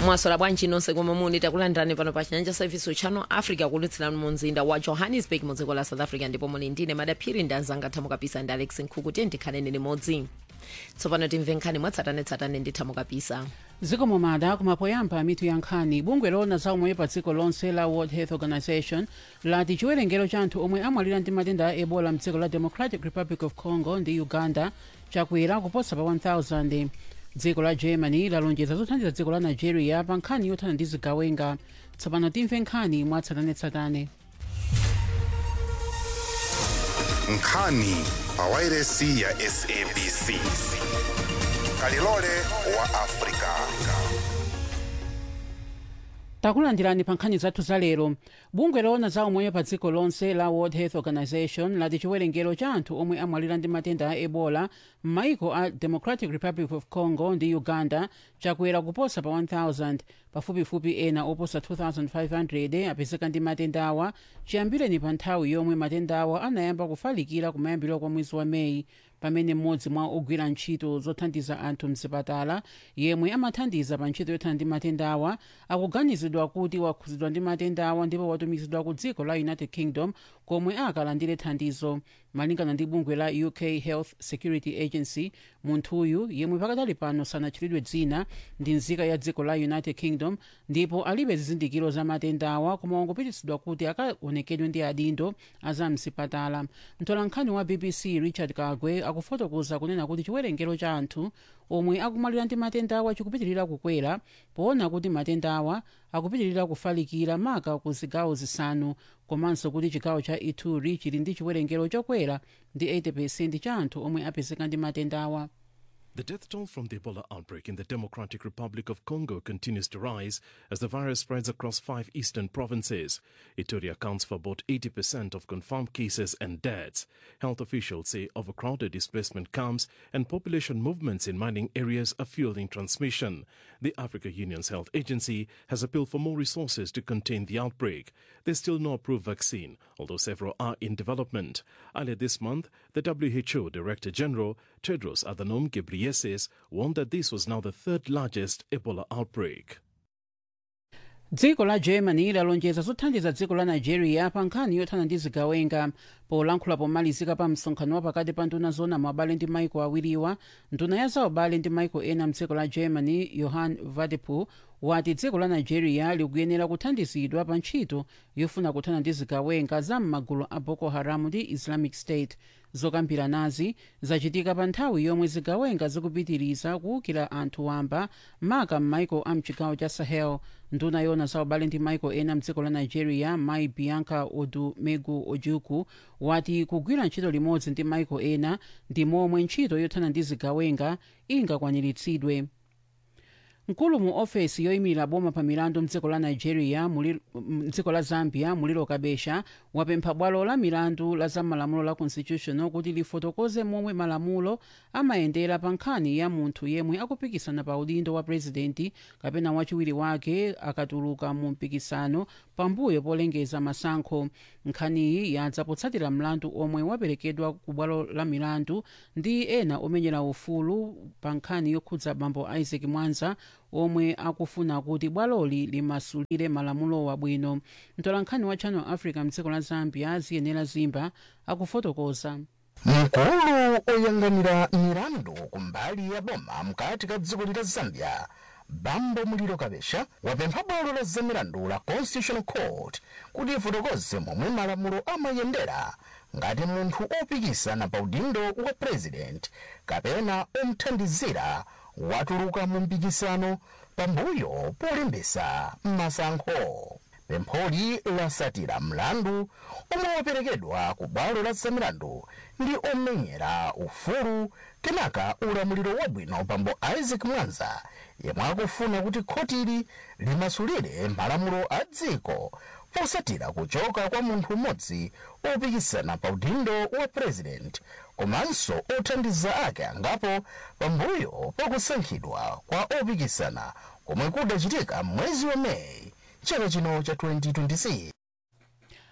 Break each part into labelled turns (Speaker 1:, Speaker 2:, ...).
Speaker 1: mwasola bwanji nonse komwe muli takulandirani pano pa chinyanja service channel africa kulutsirani mu mzinda wa johannesburg mu dziko la south africa ndipo muli ndine madaphiri ndi anzanga thamukapisa ndi alex nkhuku tiye ndikhaleni limodzi tsopano timve nkhani mwatsatanetsatane ndi thamukapisa
Speaker 2: dziko momada kumapoyamba mitu ya nkhani bungwe loona za umoyo pa dziko lonse la world health organization lati chiwerengero cha anthu omwe amwalira ndi matenda a ebola mdziko la democratic republic of congo ndi uganda chakwera kuposa pa 1000 dziko la germany lalonjeza zothandiza dziko la nigeria pa nkhani yothana ndi zigawenga tsopano timve nkhani mwatsatanetsatane
Speaker 3: nkhani pa wairesi ya sabc kalilole wa afrika
Speaker 2: takulandirani pa nkhani zathu za lero bungwe loona za umoyo pa dziko lonse la world health organization lati chiwerengero cha anthu omwe amwalira ndi matenda a ebola m'maiko a democratic republic of congo ndi uganda chakwera kuposa pa 1000 pafupifupi ena oposa 2500 apezeka ndi matendawa chiyambireni pa nthawi yomwe matendawa anayamba kufalikira kumayambiro kwa mwezi wa meyi pamene mmodzi mwa ogwira ntchito zothandiza anthu mzipatala yemwe amathandiza pa ntchito yothana ndi matendawa akuganizidwa kuti wakhuzidwa ndi matendawa ndipo watumizidwa ku dziko la united kingdom komwe akalandire thandizo malingana ndi bungwe la uk health security agency munthuyu yemwe pakadali pano sanatchulidwe dzina ndi nzika ya dziko la united kingdom ndipo alibe zizindikiro za matendawa koma wangopititsidwa kuti akaonekedwe ndi adindo azamzipatala mtolankhani wa bbc richard kagwe akufotokoza kunena kuti chiwerengero cha anthu omwe akumwalira ndi matendawa chikupitirira kukwera poona kuti matendawa akupitirira kufalikira maka ku zigawo zisanu komanso kuti chigawo cha ituri chili ndi chiwerengero chokwera ndi 80 cha anthu omwe apezeka ndi matendawa
Speaker 4: The death toll from the Ebola outbreak in the Democratic Republic of Congo continues to rise as the virus spreads across five eastern provinces. Ituri accounts for about 80% of confirmed cases and deaths. Health officials say overcrowded displacement camps and population movements in mining areas are fueling transmission. The Africa Union's health agency has appealed for more resources to contain the outbreak. There's still no approved vaccine, although several are in development. Earlier this month, the WHO Director General Tedros Adhanom Ghebreyesus warned that this was now the third largest Ebola outbreak.
Speaker 2: dziko la germany lalonjeza zothandiza dziko la nigeria pa nkhani yothana ndi zigawenga polankhula pomalizika pa msonkhano wa pakati pa nduna zona mabale ndi maiko awiriwa nduna ya zaubale ndi maiko ena mdziko la germany johann wadephul wati dziko la nigeria likuyenera kuthandizidwa pa ntchito yofuna kuthana ndi zigawenga za m'magulu a boko haram ndi islamic state zokambiranazi zachitika pa nthawi yomwe zigawenga zikupitiriza kuwukira anthu wamba maka m'maiko a mchigawo cha sahel nduna yona zaubale ndi maiko ena mdziko la nigeria mai bianca odumegu ojukwu wati kugwira ntchito limodzi ndi maiko ena ndi momwe ntchito yothana ndi zigawenga ingakwaniritsidwe mkulu mu ofesi yoyimilira boma pa milandu mdziko la nigeria mdziko la zambia muliro kabesha wapempha bwalo la milandu la zamalamulo la constitutional kuti lifotokoze momwe malamulo amayendera pa nkhani ya munthu yemwe akupikisana pa udindo wa purezidenti kapena wachiwiri wake akatuluka mu mpikisano pambuyo polengeza masankho nkhaniyi yadza potsatira mlandu omwe waperekedwa ku bwalo la milandu ndi ena omenyera ufulu pa nkhani yokhudza bambo isaac mwanza omwe akufuna kuti bwaloli limasulire malamulo wabwino mtolankhani wa channel africa mdziko la zambia ziyenera zimba akufotokoza
Speaker 5: mkulu oyang'anira milandu kumbali ya boma mkati ka dziko lila zambia bambo muliro kabesha wapempha bwalo la zamilandu la constitutional court kuti ifotokoze momwe malamulo amayendera ngati munthu opikisana pa udindo wa president kapena omthandizira watuluka mu mpikisano pambuyo polembesa masankho pempholi lasatira mlandu omwe waperekedwa ku bwalo la zamilandu ndi omenyera ufulu kenaka ulamuliro wabwino bambo isaac mwanza yemwe akufuna kuti khotili limasulire malamulo a dziko posatira kuchoka kwa munthu mmodzi opikisana pa udindo wa president komanso othandiza ake angapo pambuyo pakusankhidwa kwa opikisana komwe kudachitika mwezi wa meyi chaka chino cha 2026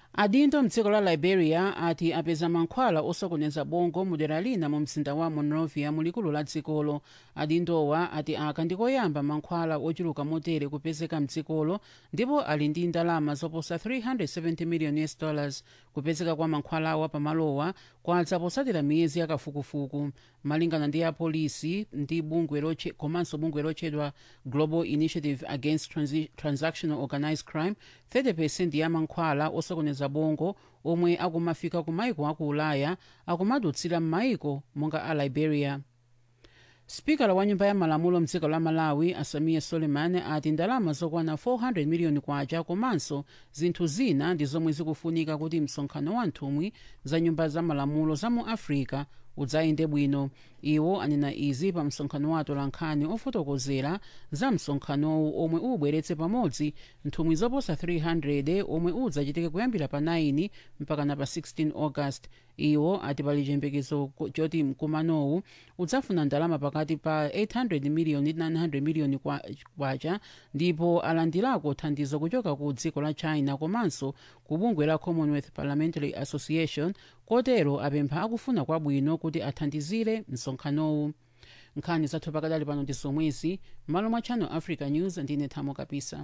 Speaker 2: adindo mdziko la liberia ati apeza mankhwala osokoneza bongo mudera lina mu mzinda wa monrovia mulikulu la dzikolo adindowa ati aka ndikoyamba mankhwala ochuluka motere kupezeka mdzikolo ndipo ali ndi ndalama zoposa 370 million us dollars kupezeka kwa mankhwalawa pamalowa kwadza posatira miyezi yakafukufuku malingana ndi apolisi ndi bungwe loche- komanso bungwe lotchedwa global initiative against Transi transactional organized crime 30 ya mankhwala osokoneza bongo omwe akumafika ku maiko aku ulaya akumadutsira m'maiko monga a liberia spikala wa nyumba ya malamulo mdziko la malawi asamiya suleiman ati ndalama zokwana 400 miliyoni kwacha komanso zinthu zina ndi zomwe zikufunika kuti msonkhano wa nthumwi za nyumba za malamulo za mu africa udzayende bwino iwo anena izi pa msonkhano wa atolankhani ofotokozera za msonkhanowu omwe ubweretse pamodzi nthumwi zoposa 300 omwe udzachitike kuyambira pa 9 mpakana pa 16 august iwo ati pali chiyembekezo choti mkumanowu udzafuna ndalama pakati pa 800 miliyoni ndi 900 miliyoni kwa- kwacha ndipo alandirako thandizo kuchoka ku dziko la china komanso ku bungwe la commonwealth parliamentary association kotero apempha akufuna kwabwino kuti athandizire msonkhanowu nkhani zathu pakadali pano ndi zomwezi m'malo mwa channel africa news ndine thamo kapisa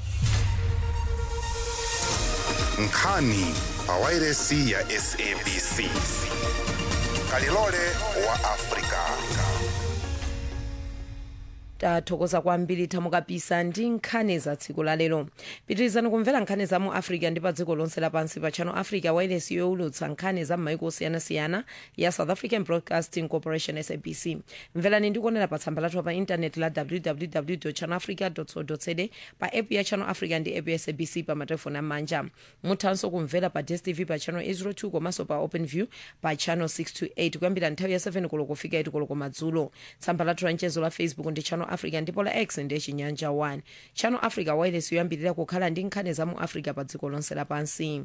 Speaker 3: nkhani pawairesi ya sabc kalilole wa afrika
Speaker 1: tathokoza kwambiri thamo kapisa ndi nkhani za tsiku la lero pitirizani kumvera nkhani za mu africa ndi pa dziko lonse lapansi pa channel africa wireless yowulutsa nkhani za m'maiko osiyanasiyana ya south african broadcasting corporation sabc mverani ndikuonera pa tsamba lathu pa intaneti la www channel africa co za pa app ya channel africa ndi app ya sabc pa matelefoni amanja muthanso kumvera pa dstv pa channel 802 komanso pa open view pa channel 628 kuyambira nthawi ya 7 koloko kufika 8 koloko madzulo tsamba lathu la mchezo la facebook ndi channel africa ndipo la x ndi chinyanja 1 channel africa wireless yoyambirira kukhala ndi nkhani za mu africa pa dziko lonse lapansi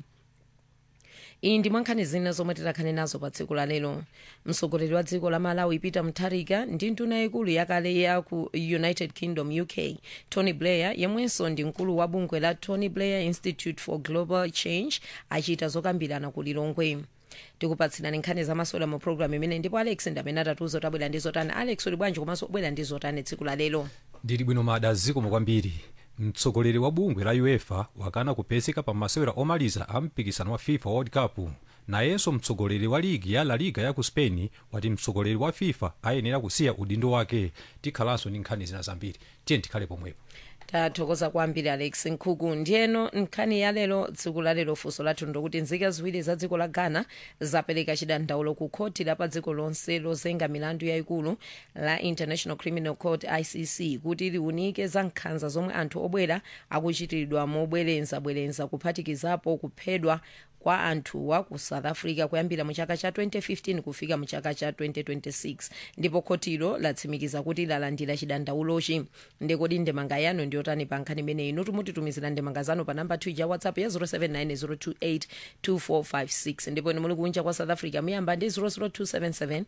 Speaker 1: iyi ndi mwankhani zina zomwe tikhale nazo pa tsiku la lero mtsogoleri wa dziko la malawi peter mutharika ndi nduna yaikulu yakale ya ku united kingdom uk tony blair yemwenso ndi mkulu wa bungwe la tony blair institute for global change achita zokambirana ku lilongwe tikupatsirani nkhani zamasewera mu programu imene ndipo alex ndi amene atatiuza kuti abwera ndi zotani alex uli bwanji komanso ubwera ndi zotani tsiku la lero
Speaker 6: ndili bwino mada zikomo kwambiri mtsogoleri wa bungwe la uefa wakana kupezeka pa masewera omaliza a mpikisano wa fifa world cup nayenso mtsogoleri wa ligi ya la liga ya ku spain wati mtsogoleri wa fifa ayenera kusiya udindo wake tikhalanso ndi nkhani zina zambiri tiye tikhale pomwepo
Speaker 1: tathokoza kwambiri alex nkhuku ndiyeno nkhani ya lero tsiku la lero funso lathu ndokuti nzika ziwiri za dziko la ghana zapereka chidandaulo ku khoti la pa dziko lonse lozenga milandu yayikulu la international criminal court icc kuti liunike za nkhanza zomwe anthu obwera akuchitiridwa mobwerezabwereza kuphatikizapo kuphedwa kwa anthuwa ku south africa kuyambira mu chaka cha 2015 kufika mu chaka cha 2026 ndipo khotilo latsimikiza kuti lalandira chidandaulochi ndekodi ndemanga yanu ndiyotani pa nkhani imeneyi inu timutitumizira ndemanga zanu pa namba 2 ya whatsapp ya 079 028 ndipo inu muli kunja kwa south africa muyamba ndi 00277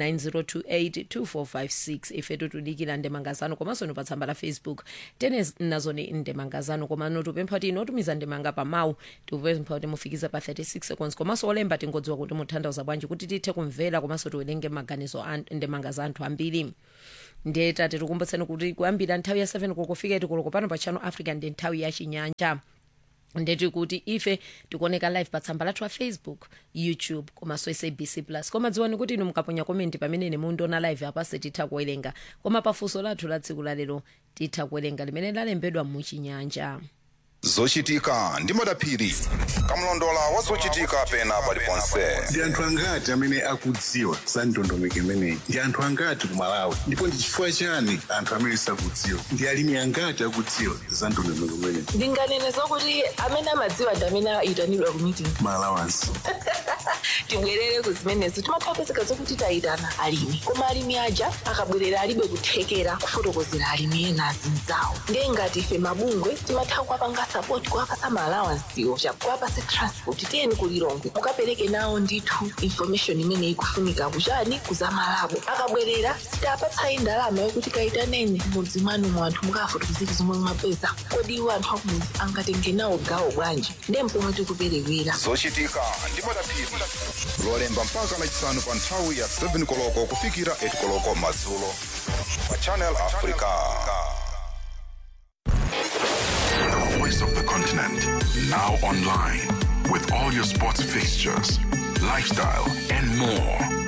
Speaker 1: 9028 2456 ifetu tudikira ndemanga zanu komanso inu pa tsamba la facebook tene nazoni ndemanga zanu koma notupempha kuti inotumiza ndemanga pa mawu tikupempha kuti mufikize pa 36 seconds komanso olemba tingodziwa kuti mutanthauza bwanji kuti tithe kumvera komanso tiwerenge maganizo a ndemanga za anthu ambiri ndiye tate tikumbutseni kuti kuyambira nthawi ya 7 kokufika tikoloko pano pa channel africa ndi nthawi ya chinyanja ndeti kuti ife tikuoneka live pa tsamba lathu la facebook youtube komanso sabc plus koma dziwani kuti inu mukaponya komenti pamene mundiona live apase titha kuwerenga koma pafunso lathu la tsiku lalero titha kuwerenga limene lalembedwa muchinyanja
Speaker 3: zochitika ndi madaphiri kamlondola wa zochitika pena paliponse
Speaker 7: ndi anthu angati amene akudziwa za ndondomeko imeneyi ndi anthu angati ku malawi ndipo ndi chifukwa chani anthu amene sakudziwa ndi alimi angati akudziwa za ndondomeko imeneyi
Speaker 8: ndinganene zokuti amene amadziwa ndi amene ayitanidwa ku meeting
Speaker 7: malawansi
Speaker 8: tibwerere ku zimenezo timatha kupezeka zokuti tayitana alimi koma alimi aja akabwerera alibe kuthekera kufotokozera alimi ena azinzawo ndiye ngati ife mabungwe timatha kuwapanga sapoti kuapasa maalawansiwo kuapase transport tiyeni kulilongwe mukapereke nawo ndithu information imene ikufunika kuchani kuzamalabo akabwerera sitapatsayi ndalama yokuti kayitaneni mudzi mwanu mwanthu mukafotokozera zomwe mwapeza kodi iwo anthu akumudzi angatenge nawo gawo bwanji ndiye mpomwe tikuperewera
Speaker 3: zochitika ndi madaphiri lolemba mpaka lachisanu pa nthawi ya 7 koloko kufikira 8 koloko madzulo pa channel africa
Speaker 9: The voice of the continent. Now online. With all your sports fixtures, lifestyle, and more.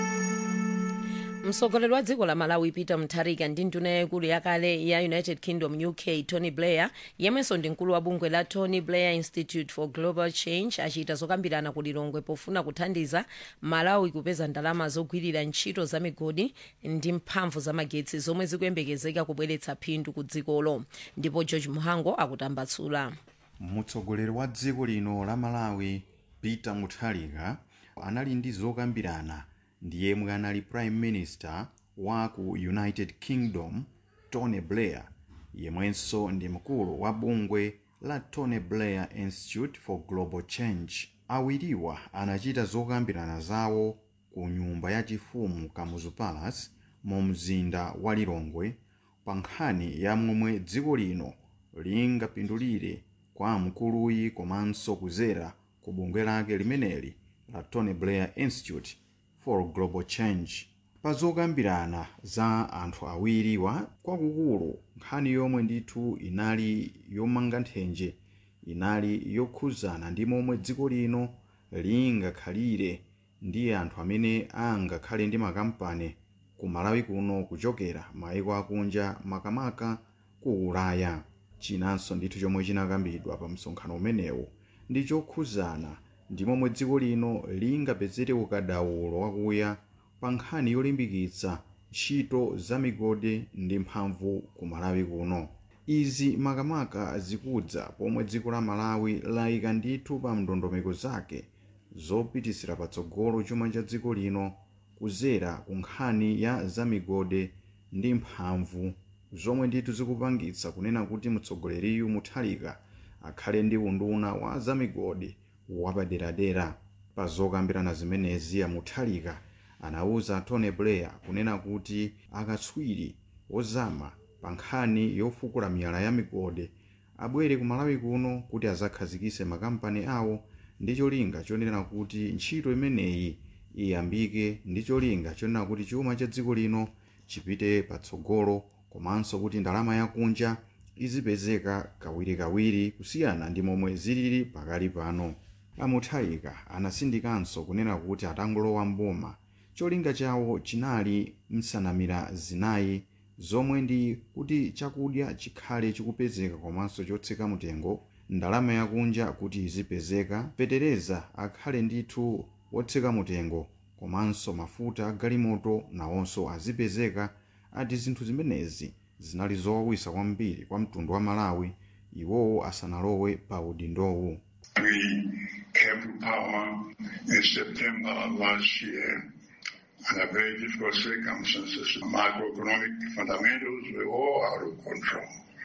Speaker 1: mtsogoleri wa dziko la malawi peter mutharika ndi nduna yaikulu yakale ya united kingdom uk tony blair yemwenso ndi mkulu wa bungwe la tony blair institute for global change achita zokambirana ku lilongwe pofuna kuthandiza malawi kupeza ndalama zogwirira ntchito za migodi ndi mphamvu za magetsi zomwe zikuyembekezeka kubweretsa phindu ku dzikolo ndipo george muhango akutambatsula
Speaker 10: mtsogoleri wa dziko lino la malawi peter mutharika anali ndi zokambirana ndi yemwe anali prime minister wa ku united kingdom tony blair yemwenso ndi mkulu wa bungwe la tony blair institute for global change awiriwa anachita zokambirana zawo ku nyumba yachifumu kamuzu palace mu mzinda wa lilongwe pa nkhani ya momwe dziko lino lingapindulire kwa mkuluyi komanso kuzera ku bungwe lake limeneli la tony blair institute for global change pa zokambirana za anthu awiriwa kwakukulu nkhani yomwe ndithu inali yomanga nthenje inali yokhuzana ndi momwe dziko lino lingakhalire ndi anthu amene angakhale ndi makampani ku malawi kuno kuchokera maiko akunja makamaka ku ulaya chinanso ndithu chomwe chinakambidwa pa msonkhano umenewu ndi chokhuzana ndi momwe dziko lino lingapezere ukadaulo wakuya pa nkhani yolimbikitsa ntchito za migodi ndi mphamvu ku malawi kuno izi makamaka zikudza pomwe dziko la malawi layika ndithu pa ndondomeko zake zopitisira patsogolo chuma cha dziko lino kuzera ku nkhani ya zamigodi ndi mphamvu zomwe ndithu zikupangitsa kunena kuti mtsogoleriyu mutharika akhale ndi unduna wa zamigodi wapaderadera pa zokambirana zimenezi mutharika anauza tony blair kunena kuti akatswiri ozama pa nkhani yofukula miyala ya migodi abwere ku malawi kuno kuti azakhazikise makampani awo ndi cholinga chonena kuti ntchito imeneyi iyambike ndi cholinga chonena kuti chuma cha dziko lino chipite patsogolo komanso kuti ndalama yakunja izipezeka kawirikawiri kusiyana ndi momwe zilili pakali pano amutharika anasindikanso kunena kuti atangolowa mboma cholinga chawo chinali nsanamira zinayi zomwe ndi kuti chakudya chikhale chikupezeka komanso chotsika mtengo ndalama yakunja kuti izipezeka fetereza akhale ndithu wotsika mtengo komanso mafuta agalimoto nawonso azipezeka ati zinthu zimenezi zinali zowawisa kwambiri kwa mtundu wa malawi iwowo asanalowe pa udindowu
Speaker 11: We came to power in September last year under very difficult circumstances. Macroeconomic fundamentals were all out of control.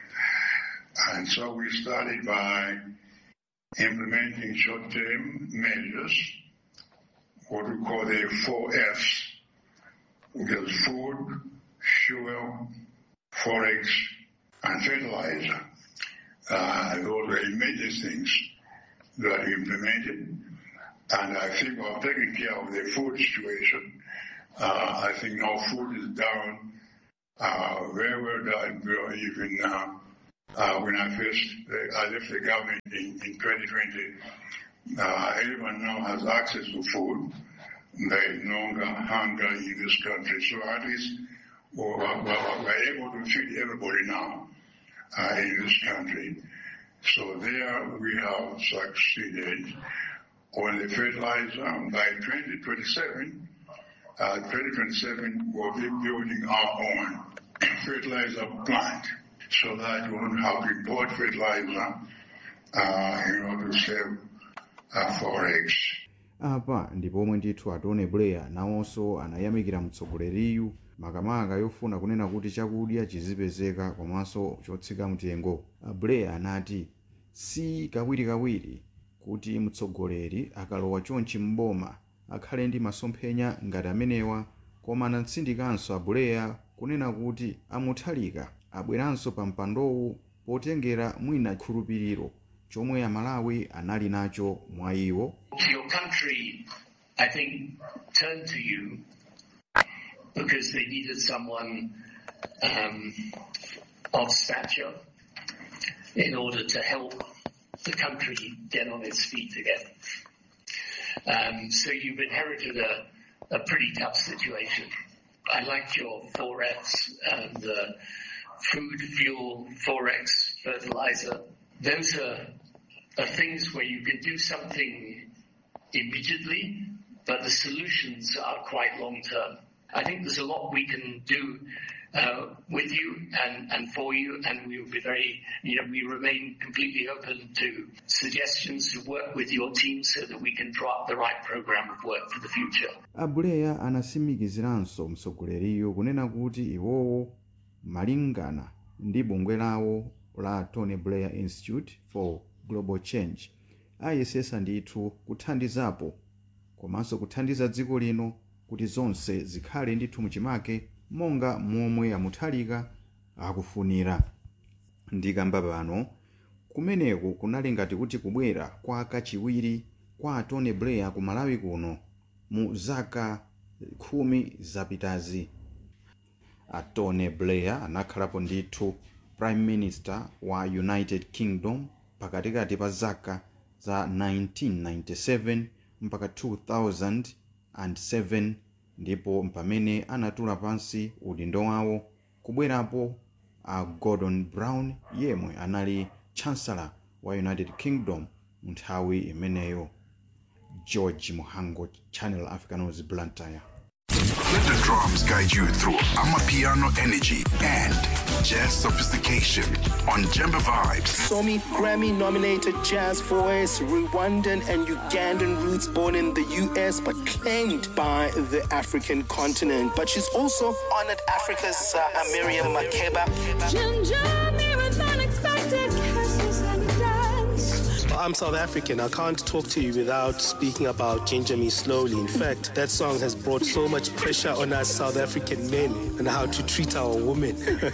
Speaker 11: And so we started by implementing short-term measures, what we call the four Fs, which is food, fuel, forex, and fertilizer. Uh, those were immediate things that we implemented. And I think we're taking care of the food situation. Uh, I think now food is down uh, very well down. You know, even uh, uh, when I first uh, I left the government in, in 2020, uh, everyone now has access to food. There is no longer hunger in this country. So at least we're, we're, we're able to feed everybody now uh, in this country. So there we have succeeded on the fertilizer. By 2027, uh, 2027 we'll be building our own fertilizer plant so that we won't have to import fertilizer uh, in order to save uh, forex.
Speaker 10: apa ndi pomwe ndithu atone blair nawonso anayamikira mtsogoleriyu makamaka yofuna kunena kuti chakudya chizipezeka komanso chotsika mtengo blair anati si kawirikawiri kuti mtsogoleri akalowa chonchi mboma akhale ndi masomphenya ngati amenewa koma anatsindikanso abuleya kunena kuti amuthalika abweranso pa mpandowu potengera mwina chikhulupiriro chomwe amalawi anali nacho mwa iwo
Speaker 12: Your country, I think, turned to you because they needed someone um, of stature in order to help the country get on its feet again. Um, so you've inherited a, a pretty tough situation. I liked your forex and the food, fuel, forex, fertilizer. Those are, are things where you can do something immediately, but the solutions are quite long term. I think there's a lot we can do uh, with you and, and for you, and we will be very, you know, we remain completely open to suggestions to work with your team so that we can draw up the right program of work for the future.
Speaker 10: abuleya anasimikiziranso mtsogoleriyo kunena kuti iwowo malingana ndi bungwe lawo la tony blair institute for global change ayesesa ndithu kuthandizapo komanso kuthandiza dziko lino kuti zonse zikhale ndithu muchimake monga momwe amuthalika akufunira ndikamba pano kumeneku kunali ngati kuti kubwera kwa kachiwiri kwa tony blair ku malawi kuno mu zaka khumi zapitazi a tony blair anakhalapo ndithu prime minister wa united kingdom pakatikati pa zaka za 1997 mpaka 2007 ndipo pamene anatula pansi udindo wawo kubwerapo a gordon brown yemwe anali chancellor wa united kingdom nthawi imeneyo george muhango channel africa news blantyre
Speaker 9: Let the drums guide you through Amapiano energy and jazz sophistication on Jemba Vibes.
Speaker 13: Somi Grammy nominated jazz voice, Rwandan and Ugandan roots, born in the US but claimed by the African continent. But she's also honored Africa's uh, Miriam Makeba. I'm South African. I can't talk to you without speaking about Ginger Me Slowly. In fact, that song has brought so much pressure on us South African men and how to treat our women.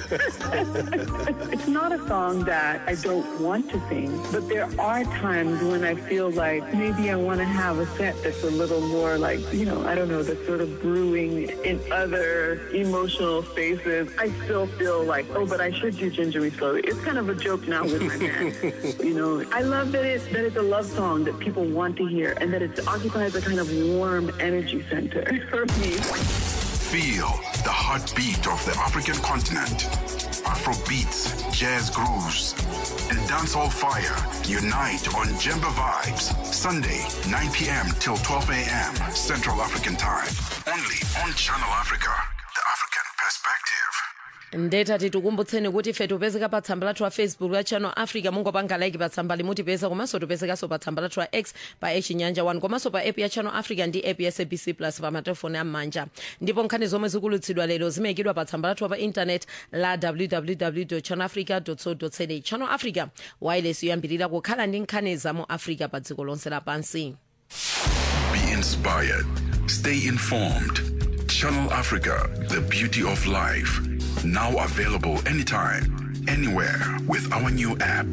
Speaker 14: It's not a song that I don't want to sing, but there are times when I feel like maybe I want to have a set that's a little more like, you know, I don't know, that's sort of brewing in other emotional spaces. I still feel like, oh, but I should do Ginger Me Slowly. It's kind of a joke now with my man. you know, I love that it's, that it's a love song that people want to hear and that it occupies a kind of warm energy center for me.
Speaker 9: Feel the heartbeat of the African continent. Afro beats, jazz grooves, and dancehall fire unite on Jemba Vibes. Sunday, 9 p.m. till 12 a.m. Central African Time. Only on Channel Africa, the African perspective.
Speaker 1: ndetati tikumbutseni kuti ife tipezeka pa tsamba lathu la facebook la channel africa mungopanga like pa tsamba limutipeza komanso tipezekanso pa tsamba lathu la x pa chinyanja 1 komanso pa app ya channel africa ndi app ya sabc plus pa matelefoni am'manja ndipo nkhani zomwe zikulutsidwa lero zimayikidwa pa tsamba lathu pa intanet la www channel africa co za channel africa wireless yoyambirira kukhala ndi nkhani za mu africa pa dziko lonse lapansi
Speaker 9: Be inspired. Stay informed. Channel Africa, the beauty of life. Now available anytime, anywhere with our new app.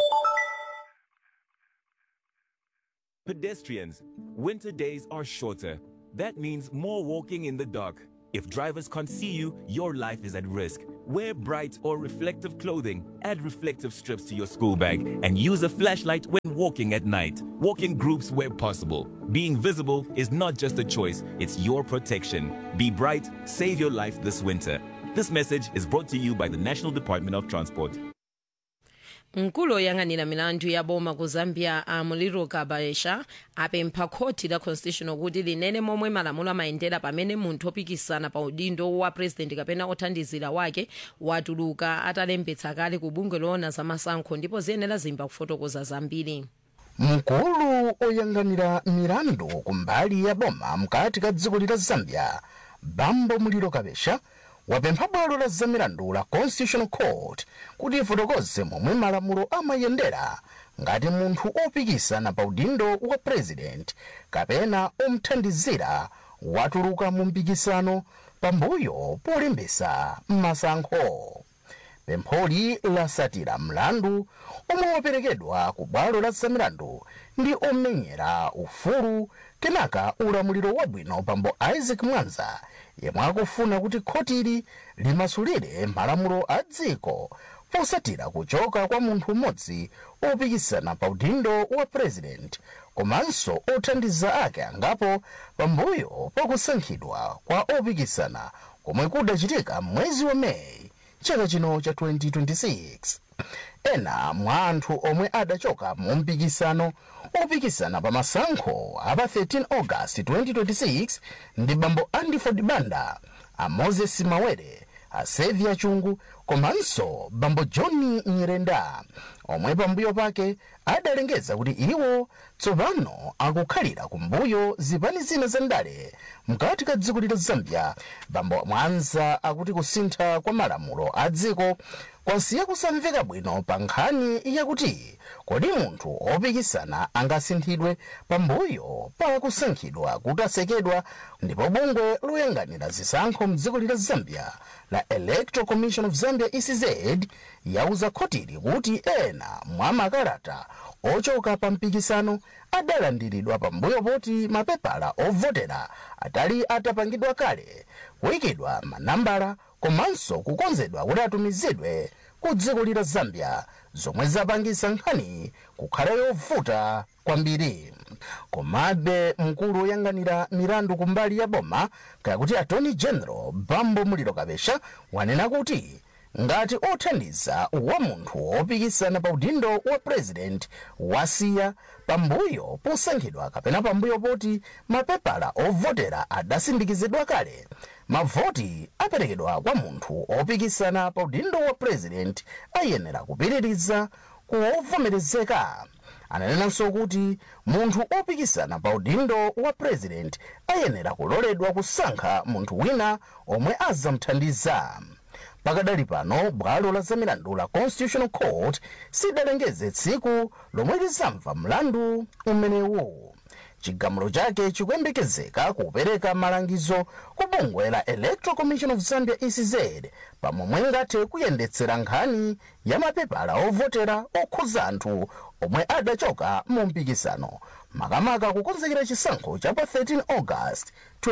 Speaker 15: Pedestrians, winter days are shorter. That means more walking in the dark. If drivers can't see you, your life is at risk. Wear bright or reflective clothing, add reflective strips to your school bag, and use a flashlight when walking at night. Walk in groups where possible. Being visible is not just a choice, it's your protection. Be bright, save your life this winter. This message is brought to you by the National Department of Transport.
Speaker 1: mkulu oyang'anira milandu ya boma ku zambia amuliro kabesha apempha khoti la constitutional kuti linene momwe malamulo amayendera pamene munthu opikisana pa udindo wa president kapena othandizira wake watuluka atalembetsa kale ku bungwe loona za masankho ndipo ziyenera zimba kufotokoza zambiri
Speaker 5: mkulu oyang'anira milandu kumbali ya boma mkati ka dziko lila zambia bambo muliro kabesha wapempha bwalo la zamilandu la constitutional court kuti ifotokoze momwe malamulo amayendera ngati munthu opikisana pa udindo wa president kapena omthandizira watuluka mu mpikisano pambuyo polimbisa masankho pempholi lasatira mlandu omwe waperekedwa ku bwalo la zamilandu ndi omenyera ufulu kenaka ulamuliro wabwino pambo isaac mwanza yemwe akufuna kuti khotili limasulire malamulo a dziko posatira kuchoka kwa munthu mmodzi opikisana pa udindo wa president komanso othandiza ake angapo pambuyo pakusankhidwa kwa opikisana komwe kudachitika mwezi wa meyi chaka chino cha 2026 ena mwa anthu omwe adachoka mu mpikisano opikisana pa masankho apa 13 august 2026 ndi bambo andiford banda a moses mawere a sevia chungu komanso bambo john nyirenda omwe pambuyo pake adalengeza kuti iwo tsopano akukhalira kumbuyo zipani zina za ndale mkati ka dziko la zambia bambo mwanza akuti kusintha kwa malamulo a dziko kwasiya kusamveka bwino pa nkhani yakuti kodi munthu opikisana angasinthidwe pambuyo pa kusankhidwa kutasekedwa ndipo bungwe loyang'anira zisankho mdziko la zambia la electoral commission of zambia ecz yauza khotili kuti ena mwa makalata ochoka pa mpikisano adalandiridwa pambuyo poti mapepala ovotera atali atapangidwa kale kuyikidwa manambala komanso kukonzedwa kuti atumizidwe ku dziko la zambia zomwe zapangisa nkhani kukhala yovuta kwambiri komabe mkulu woyang'anira milandu kumbali ya boma kaya kuti attorney general bambo muliro kabesha wanena kuti ngati othandiza wa munthu opikisana pa udindo wa president wasiya pambuyo posankhidwa kapena pambuyo poti mapepala ovotera adasindikizidwa kale mavoti aperekedwa kwa munthu opikisana pa udindo wa president ayenera kupitiriza kuwovomerezeka ananenanso kuti munthu opikisana pa udindo wa president ayenera kuloledwa kusankha munthu wina omwe azamthandiza pakadali pano bwalo la zamilandu la constitutional court sidalengeze tsiku lomwe lizamva mlandu umenewu chigamulo chake chikuyembekezeka kupereka malangizo ku bungwe la electoral commission of zambia ecz pamomwe ngathe kuyendetsera nkhani ya mapepala ovotera okhuza anthu omwe adachoka mu mpikisano makamaka kukonzekera chisankho cha pa 13 august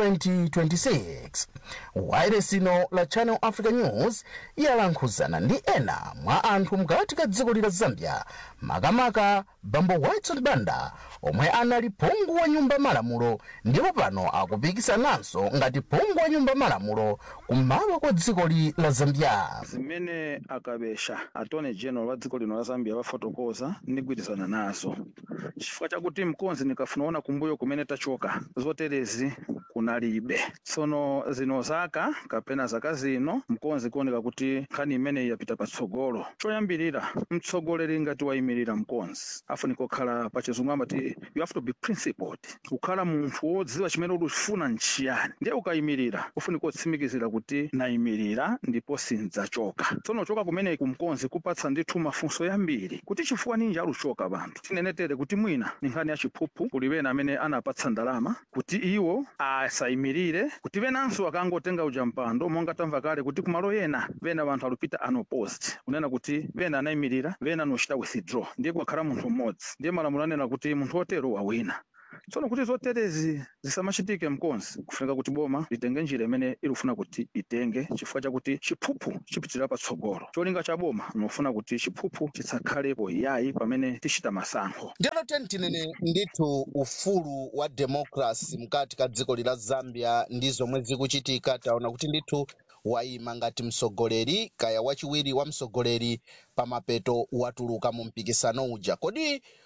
Speaker 5: 2026 wayiresino la channel africa news yalankhuzana ndi ena mwa anthu mkati ka dziko la zambia makamaka bambo whitson banda omwe anali phungu wa nyumba malamulo ndipo pano akupikisananso ngati phungu wa nyumba malamulo kummawa kwa dziko la zambia
Speaker 16: zimene akabesha attorney general wa dziko lino la zambia wafotokoza ndigwirizana nazo chifukwa chakuti mkonzi ndikafunaona kumbuyo kumene tachoka zoterezi kunalibe tsono zino zaka kapena zaka zino mkonzi kuoneka kuti nkhani imeneyi yapita patsogolo choyambirira mtsogoleri ngati wayimirira mkonzi afunika kukhala pachizungu amati you have to be principled kukhala munthu wodziwa chimene ukufuna nchiyani ndiye ukayimirira ufunika kutsimikizira kuti nayimirira ndipo sindzachoka tsono choka kumeneyi kumkonzi kupatsa ndithu mafunso yambiri kuti chifukwa ninji aluchoka banthu tinenetere kuti mwina ni nkhani ya chiphuphu kuli wena amene anapatsa ndalama kuti iwo asayimirire kuti venanso akangotenga uja mpando monga tamva kale kuti kumalo yena vena vanthu alupita unopposed kunena kuti vena anayimirira vena anochita withdraw ndiye kwakhala munthu mmodzi ndiye malamulo anena kuti munthu otero wawina tsono kuti zoterezi zisamachitike mkonzi kufunika kuti boma litenge njira imene ilufuna kuti itenge chifukwa chakuti chiphuphu chipitirira patsogolo cholinga cha boma nofuna kuti chiphuphu chitsakhalepo yayi pamene tichita masankho
Speaker 5: ndilo tentinene ndithu ufulu wa democracy mkati ka dziko lila zambia ndi zomwe zikuchitika taona kuti ndithu wayima ngati msogoleri kaya wachiwiri wa msogoleri pamapeto watuluka mu mpikisano uja kodi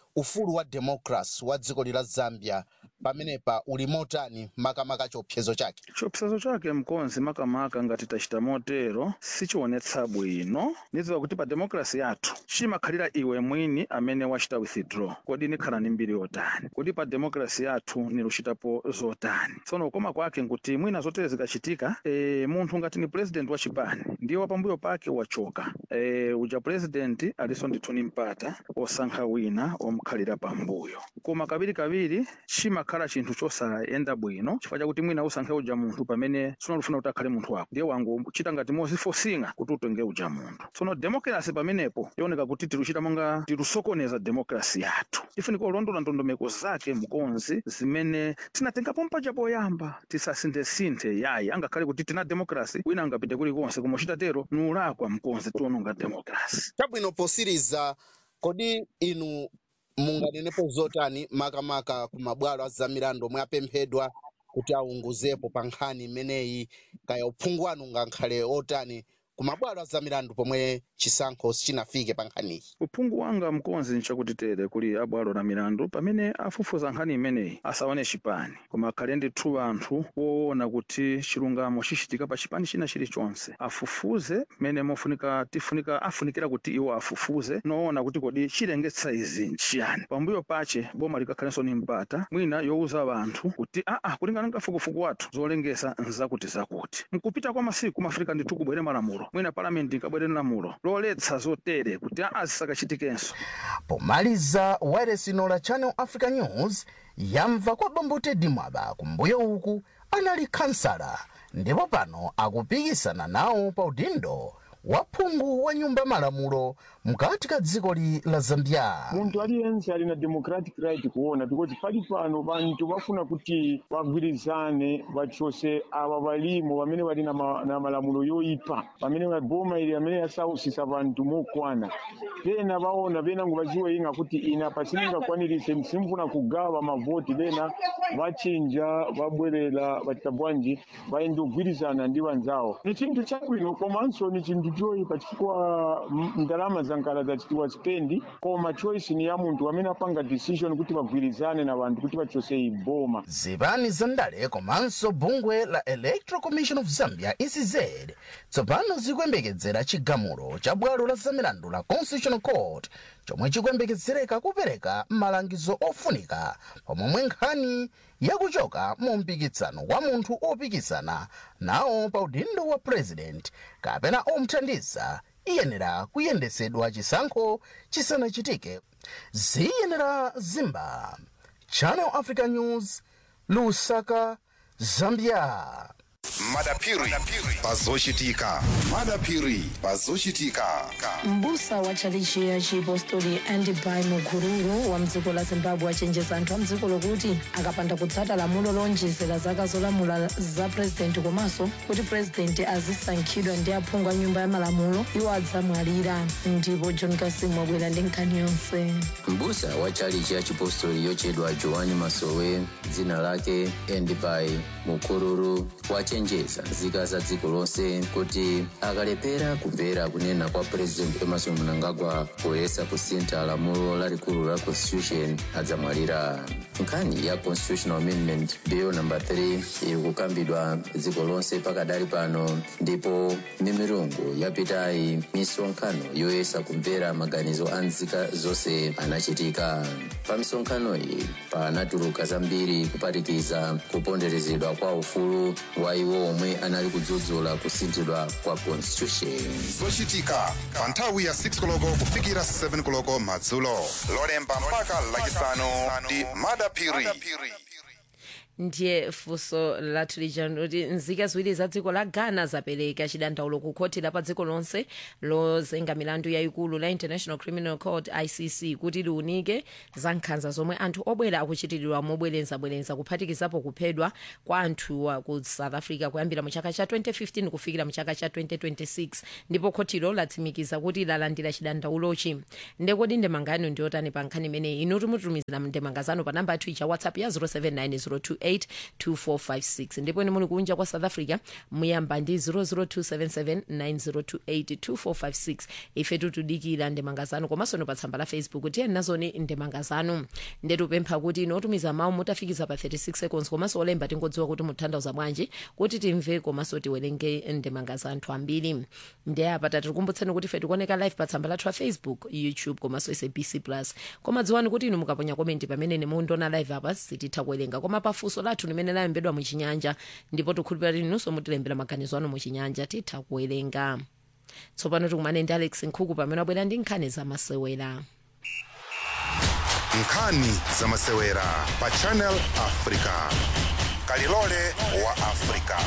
Speaker 5: ufulu wa democracy wa dziko lila zambia pamenepa uli motani makamaka chiopsezo chake
Speaker 16: chiopsezo chake mkonzi makamaka ngati tachita motero sichionetsa bwino nidziwa kuti pa demokrasi yathu chimakhalira iwe mwini amene wachita withdraw kodi nikhala ni mbiri yotani kodi pa demokrasi yathu niluchitapo zotani tsono koma kwake nkuti mwina zotere zikachitika e, munthu ngati ni president wa chipani ndiye wapambuyo pake wachoka e, uja president aliso ndithu ni mpata osankha wina omukhalira pambuyo koma kaviri chimakhala chinthu chosayenda bwino chifukwa chakuti mwina usankhe uja munthu pamene sunalufuna kuti akhale munthu wako ndiye wangochita ngati mozifosinga kuti utenge uja munthu tsono demokrasi pamenepo ioneka kuti tiluchita monga tilusokoneza demokrasi yathu ifunika ulondola ndondomeko zake mkonzi zimene tinatengapo mpaja poyamba tisasinthe-sinthe yayi angakhale kuti tina demokrasi wina angapite kulikonse koma uchitatero nulakwa mkonzi tiononga demokrasi
Speaker 5: chabwino posiriza kodi inu munganenepo zotani makamaka ku mabwalo a zamilandu omwe apemphedwa kuti aunguzepo pa nkhani imeneyi kaya uphungu wanu ungakhale otani ku mabwalo a zamilandu pomwe chisankho sichinafike pa nkhaniyi
Speaker 16: uphungu wanga mkonzi nchakuti tere kuli abwalo la milandu pamene afufuza nkhani imeneyi asaone chipani koma akhale ndithu anthu woona kuti chilungamo chichitika pa chipani china chilichonse afufuze mmene mofunika tifunika afunikira kuti iwo afufuze noona kuti kodi chilengetsa izi nchiyani pambuyo pache boma likakhalenso ni mpata mwina yowuza anthu kuti aa kulingana nga fukufuku wathu zolengesa nzakuti zakuti mkupita kwa masiku mafrika ndithu kubwere malamulo mwina palamenti ikabwere lamulo loletsa zotere kuti aa zisakachitikenso
Speaker 5: pomaliza wayeresino la channel africa news yamva kwa bambote dimwaba kumbuyo uku anali kansala ndipo pano akupikisana nawo pa udindo wa phungu wa nyumba malamulo mkati ka dzikoli la zambia
Speaker 17: munthu aliyense ali na democratic right kuona because pali pano vanthu vafuna kuti vagwirizane vachose ava valimo vamene vali na, ma, na malamulo yoipa pamene boma ili amene yasausisa vanthu mokwana pena vaona venango vaziweyinga kuti ina pasiningakwanilise simfuna kugawa mavoti pena vachinja vabwerera vachita bwanji vaende kugwirizana ndi vanzawo ni chinthu chabwino komanso ni chinthu choyipa chifukwa m- ndalama zankala zachitiwa spendi koma choice ni ya munthu amene apanga decision kuti vagwirizane na vanthu kuti vachose iboma
Speaker 5: zipani za ndale komanso bungwe la electoral commission of zambia ecz tsopano zikuyembekezera chigamulo cha bwalo la zamilandu la constitutional court chomwe chikuyembekezereka kupereka malangizo ofunika pomwe nkhani yakuchoka mu mpikisano wa munthu opikisana nawo pa udindo wa president kapena omuthandiza iyenera kuyendesedwa chisankho chisanachitike ziyenera zimba channel africa news lusaka zambia
Speaker 3: madapiri pazochitika madapiri pazochitika
Speaker 1: mbusa wa chalichi ya chipostori andibai mukururu wa mdziko la zimbabwe achenjeza anthu a mdziko lokuti akapanda kutsata lamulo lonjezera zaka zolamula za purezidenti komanso kuti purezidenti azisankhidwa ndi aphungu a nyumba ya malamulo iwo adzamwalira ndipo john kasimu wabwera ndi nkhani yonse
Speaker 18: mbusa wa chalichi ya chipostori yochedwa joani masowe dzina lake endibai mukururu wachenjeza nzika za dziko lonse kuti akalepera kumvera kunena kwa president emerson mnangagwa poyesa kusintha lamulo lalikulu la constitution adzamwalira nkhani ya constitutional amendment bill number 3 iri kukambidwa dziko lonse pakadali pano ndipo mimirungu yapitayi misonkhano yoyesa kumvera maganizo a nzika zonse anachitika pa misonkhano iyi panatuluka zambiri kuphatikiza kuponderezedwa kwa ufulu wa iwo omwe anali kudzudzula kusinthidwa kwa constitution
Speaker 3: zochitika pa nthawi ya 6 koloko kufikira 7 koloko madzulo lolemba mpaka lachisanu ndi madapiri
Speaker 1: ndiye funso lathu lija kuti nzika ziwiri za dziko la ghana zapereka chidandaulo ku khoti la pa dziko lonse lozenga milandu yayikulu la international criminal court icc kuti liunike za nkhanza zomwe anthu obwera akuchitiridwa mobwerezabwereza kuphatikizapo kuphedwa kwa anthuwa ku south africa kuyambira mu chaka cha 2015 kufikira mu chaka cha 2026 ndipo khotilo latsimikiza kuti lalandira chidandaulochi ndekodi ndemanga yanu ndiyotani pa nkhani imeneyi inu timutumizira ndemanga zanu pa namba yathu ija whatsapp ya 079 028 002779028 2456 ndipo ine muli kunja kwa south africa muyamba ndi 002779028 ife tutudikira ndemanga zanu komanso no pa tsamba la facebook tiyeni nazoni ndemanga zanu ndetupempha kuti ino otumiza mawu mutafikiza pa 36 seconds komanso olemba tingodziwa kuti mutanthauza bwanji kuti timve komanso tiwerenge ndemanga za anthu ambiri ndi apa tatikumbutseni kuti ife tikuoneka live pa tsamba lathu la facebook youtube komanso sabc plus koma dziwani kuti inu mukaponya komenti pamene mundiona live apa sititha kuwerenga koma pafunso lathu limene layembedwa muchinyanja ndipo tikhulupirira kuti inunso mutilembera maganizo anu muchinyanja titha kuwerenga tsopano tikumane ndi alex nkhuku pamene wabwera ndi nkhani zamasewera
Speaker 3: nkhani zamasewera pa channel africa kalilole wa africa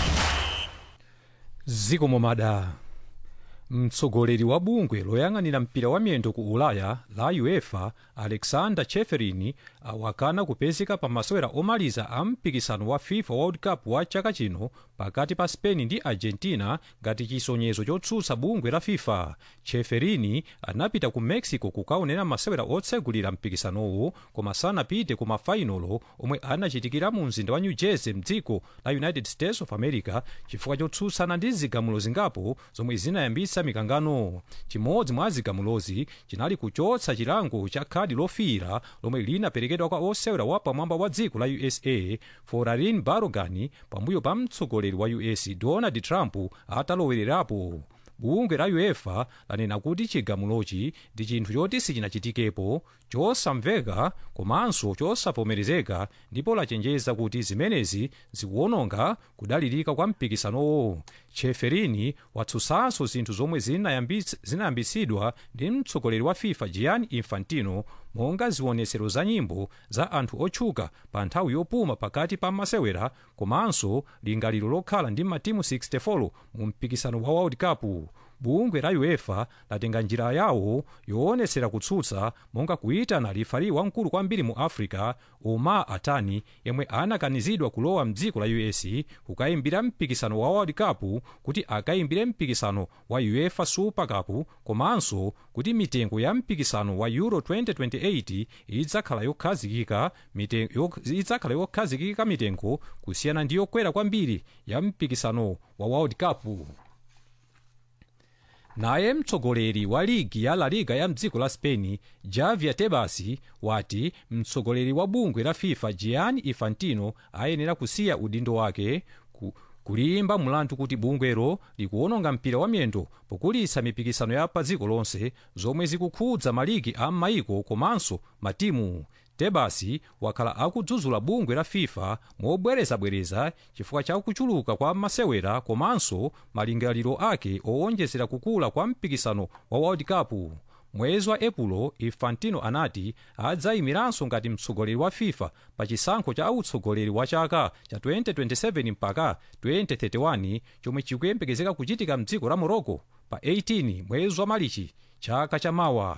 Speaker 6: ziko momada mtsogoleri wa bungwe loyang'anira mpira wa miyendo ku ulaya la uefa alexander cheferin awakana kupezeka pa masewera omaliza a mpikisano wa fifa world cup wa chaka chino pakati pa spain ndi argentina ngati chisonyezo chotsutsa bungwe la fifa cheferin anapita ku mexico kukaonera masewera otsegulira mpikisanowo koma sanapite ku mafainolo omwe anachitikira mu mzinda wa new jersey mdziko la united states of america chifukwa chotsutsana ndi zigamulo zingapo zomwe zinayambitsa mikangano chimodzi mwa zigamulozi chinali kuchotsa chilango cha khadi lofiira lomwe linaperekedwa kwa osewera wa pamwamba wa dziko la usa forarin barogan pambuyo pa mtsogoleri wa us donald trump atalowererapo bungwe la uefa lanena kuti chigamulochi ndi chinthu choti sichinachitikepo chosamveka komanso chosavomerezeka ndipo lachenjeza kuti zimenezi zikuononga kudalirika kwa mpikisanowo cheferini watsutsanso zinthu zomwe zinayambits- zinayambitsidwa ndi mtsogoleri wa fifa gianni infantino monga zionetsero za nyimbo za anthu otchuka pa nthawi yopuma pakati pa masewera komanso lingaliro lokhala ndi matimu 64 mu mpikisano wa world cup bungwe la uefa latenga njira yawo yoonetsera kutsutsa monga kuyitana rifari wamkulu kwambiri mu africa omar atani yemwe anakanizidwa kulowa mdziko la us kukayimbira mpikisano wa world cup kuti akayimbire mpikisano wa uefa super cup komanso kuti mitengo ya mpikisano wa euro 2028 idzakhala yokhazikika mite- yok- idzakhala yokhazikika mitengo kusiyana ndi yokwera kwambiri ya mpikisano wa world cup naye mtsogoleri wa ligi ya la liga ya mdziko la spain javier tebas wati mtsogoleri wa bungwe la fifa gianni infantino ayenera kusiya udindo wake ku, kulimba mulandu kuti bungwero likuwononga mpira wa miyendo pokulitsa mipikisano ya pa dziko lonse zomwe zikukhudza maligi a m'mayiko komanso matimu tebas wakhala akudzudzula bungwe la fifa mobwerezabwereza chifukwa cha kuchuluka kwa masewera komanso malingaliro ake owonjezera kukula kwa mpikisano wa world cup mwezi wa epulo infantino anati adzayimiranso ngati mtsogoleri wa fifa pa chisankho cha utsogoleri wa chaka cha 2027 mpaka 2031 chomwe chikuyembekezeka kuchitika mdziko la morocco pa 18 mwezi wa malichi chaka chamawa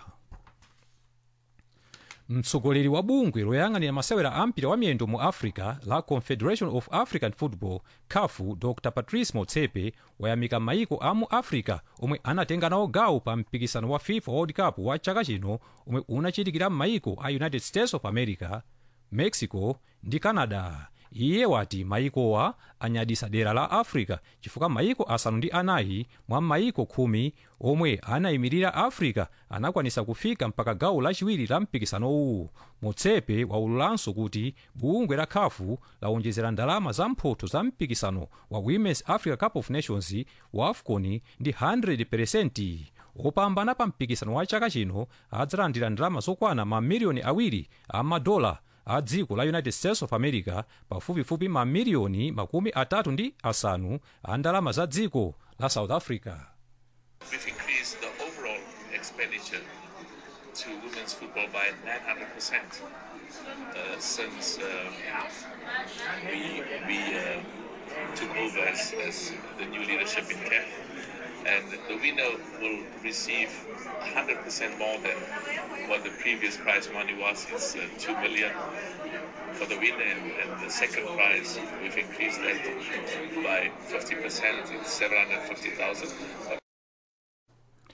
Speaker 6: mtsogoleri wa bungwe loyang'anira masewera a mpira wa miyendo mu africa la confederation of african football caf dr patrice motsepe wayamika maiko a mu africa omwe anatenga nawo gawo pa mpikisano wa fifa world cup wa chaka chino omwe unachitikira m'maiko a united states of america mexico ndi canada iye wati maikowa anyadisa dera la africa chifukwa maiko asanu ndi anayi mwa maiko khumi omwe anayimirira africa anakwanisa kufika mpaka gawo lachiwiri la mpikisanowu motsepe waululanso kuti bungwe la khafu lawonjezera ndalama za mphoto za mpikisano wa women's africa cup of nations wa afcon ndi 100 opambana pa mpikisano wa chaka chino adzalandira ndalama zokwana mamiliyoni awiri a madola a dziko la united states of america pafupifupi mamiliyoni makumi atatu ndi asanu a ndalama za dziko la south africa
Speaker 19: We've increased the overall expenditure to women's football by 900% uh, since um, we, we uh, took over as, as the new leadership in CAF. And the winner will receive 100% more than what the previous prize money was. It's uh, 2 million for the winner, and, and the second prize, we've increased that by 50%, it's 750,000.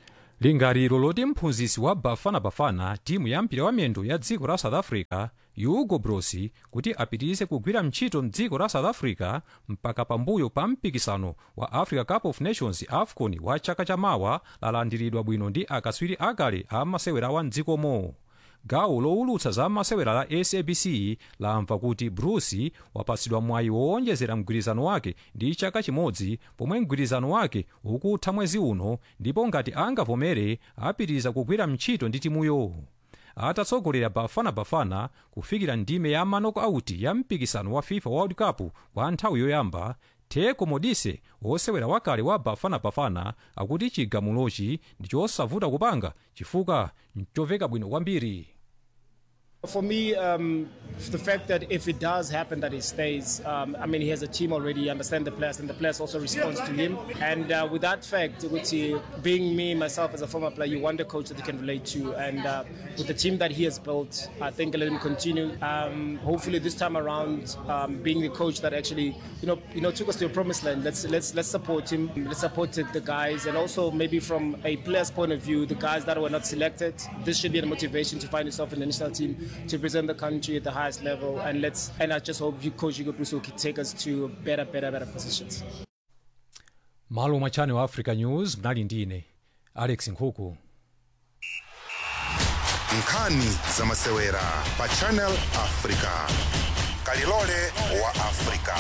Speaker 6: lingaliro loti mphunzitsi wa bafana bafana timu ya mpira wa miyendo ya dziko la south africa hugo broos kuti apitirize kugwira ntchito mdziko la south africa mpaka pambuyo pa mpikisano wa africa cup of nations afcon wa chaka chamawa lalandiridwa bwino ndi akatswiri akale a masewera wa mdzikomo gawo lowulutsa za masewera la sabc lamva kuti broos wapatsidwa mwayi wowonjezera mgwirizano wake ndi chaka chimodzi pomwe mgwirizano wake ukutha mwezi uno ndipo ngati angavomere apitiriza kugwira ntchito ndi timuyo atatsogolera bafana bafana kufikira ndime ya manoko auti ya mpikisano wa fifa world cup kwa nthawi yoyamba teko modise wosewera wakale wa bafana bafana akuti chigamulochi ndi chosavuta kupanga chifukwa nchoveka bwino kwambiri
Speaker 20: For me, um, the fact that if it does happen that he stays, um, I mean, he has a team already, he understands the players, and the players also responds to him. And uh, with that fact, which he, being me, myself as a former player, you want a coach that you can relate to. And uh, with the team that he has built, I think let him continue. Um, hopefully, this time around, um, being the coach that actually, you know, you know, took us to a promised land. Let's let's let's support him. Let's support the guys, and also maybe from a player's point of view, the guys that were not selected. This should be a motivation to find yourself in the national team to represent the country at the highest level. And let's and I just hope you, Coach Hugo Bruce will take us to better, better, better positions.
Speaker 6: malo mwa channel africa news mnali ndine alex nkhuku
Speaker 3: nkhani za masewera pa channel africa kalilole wa africa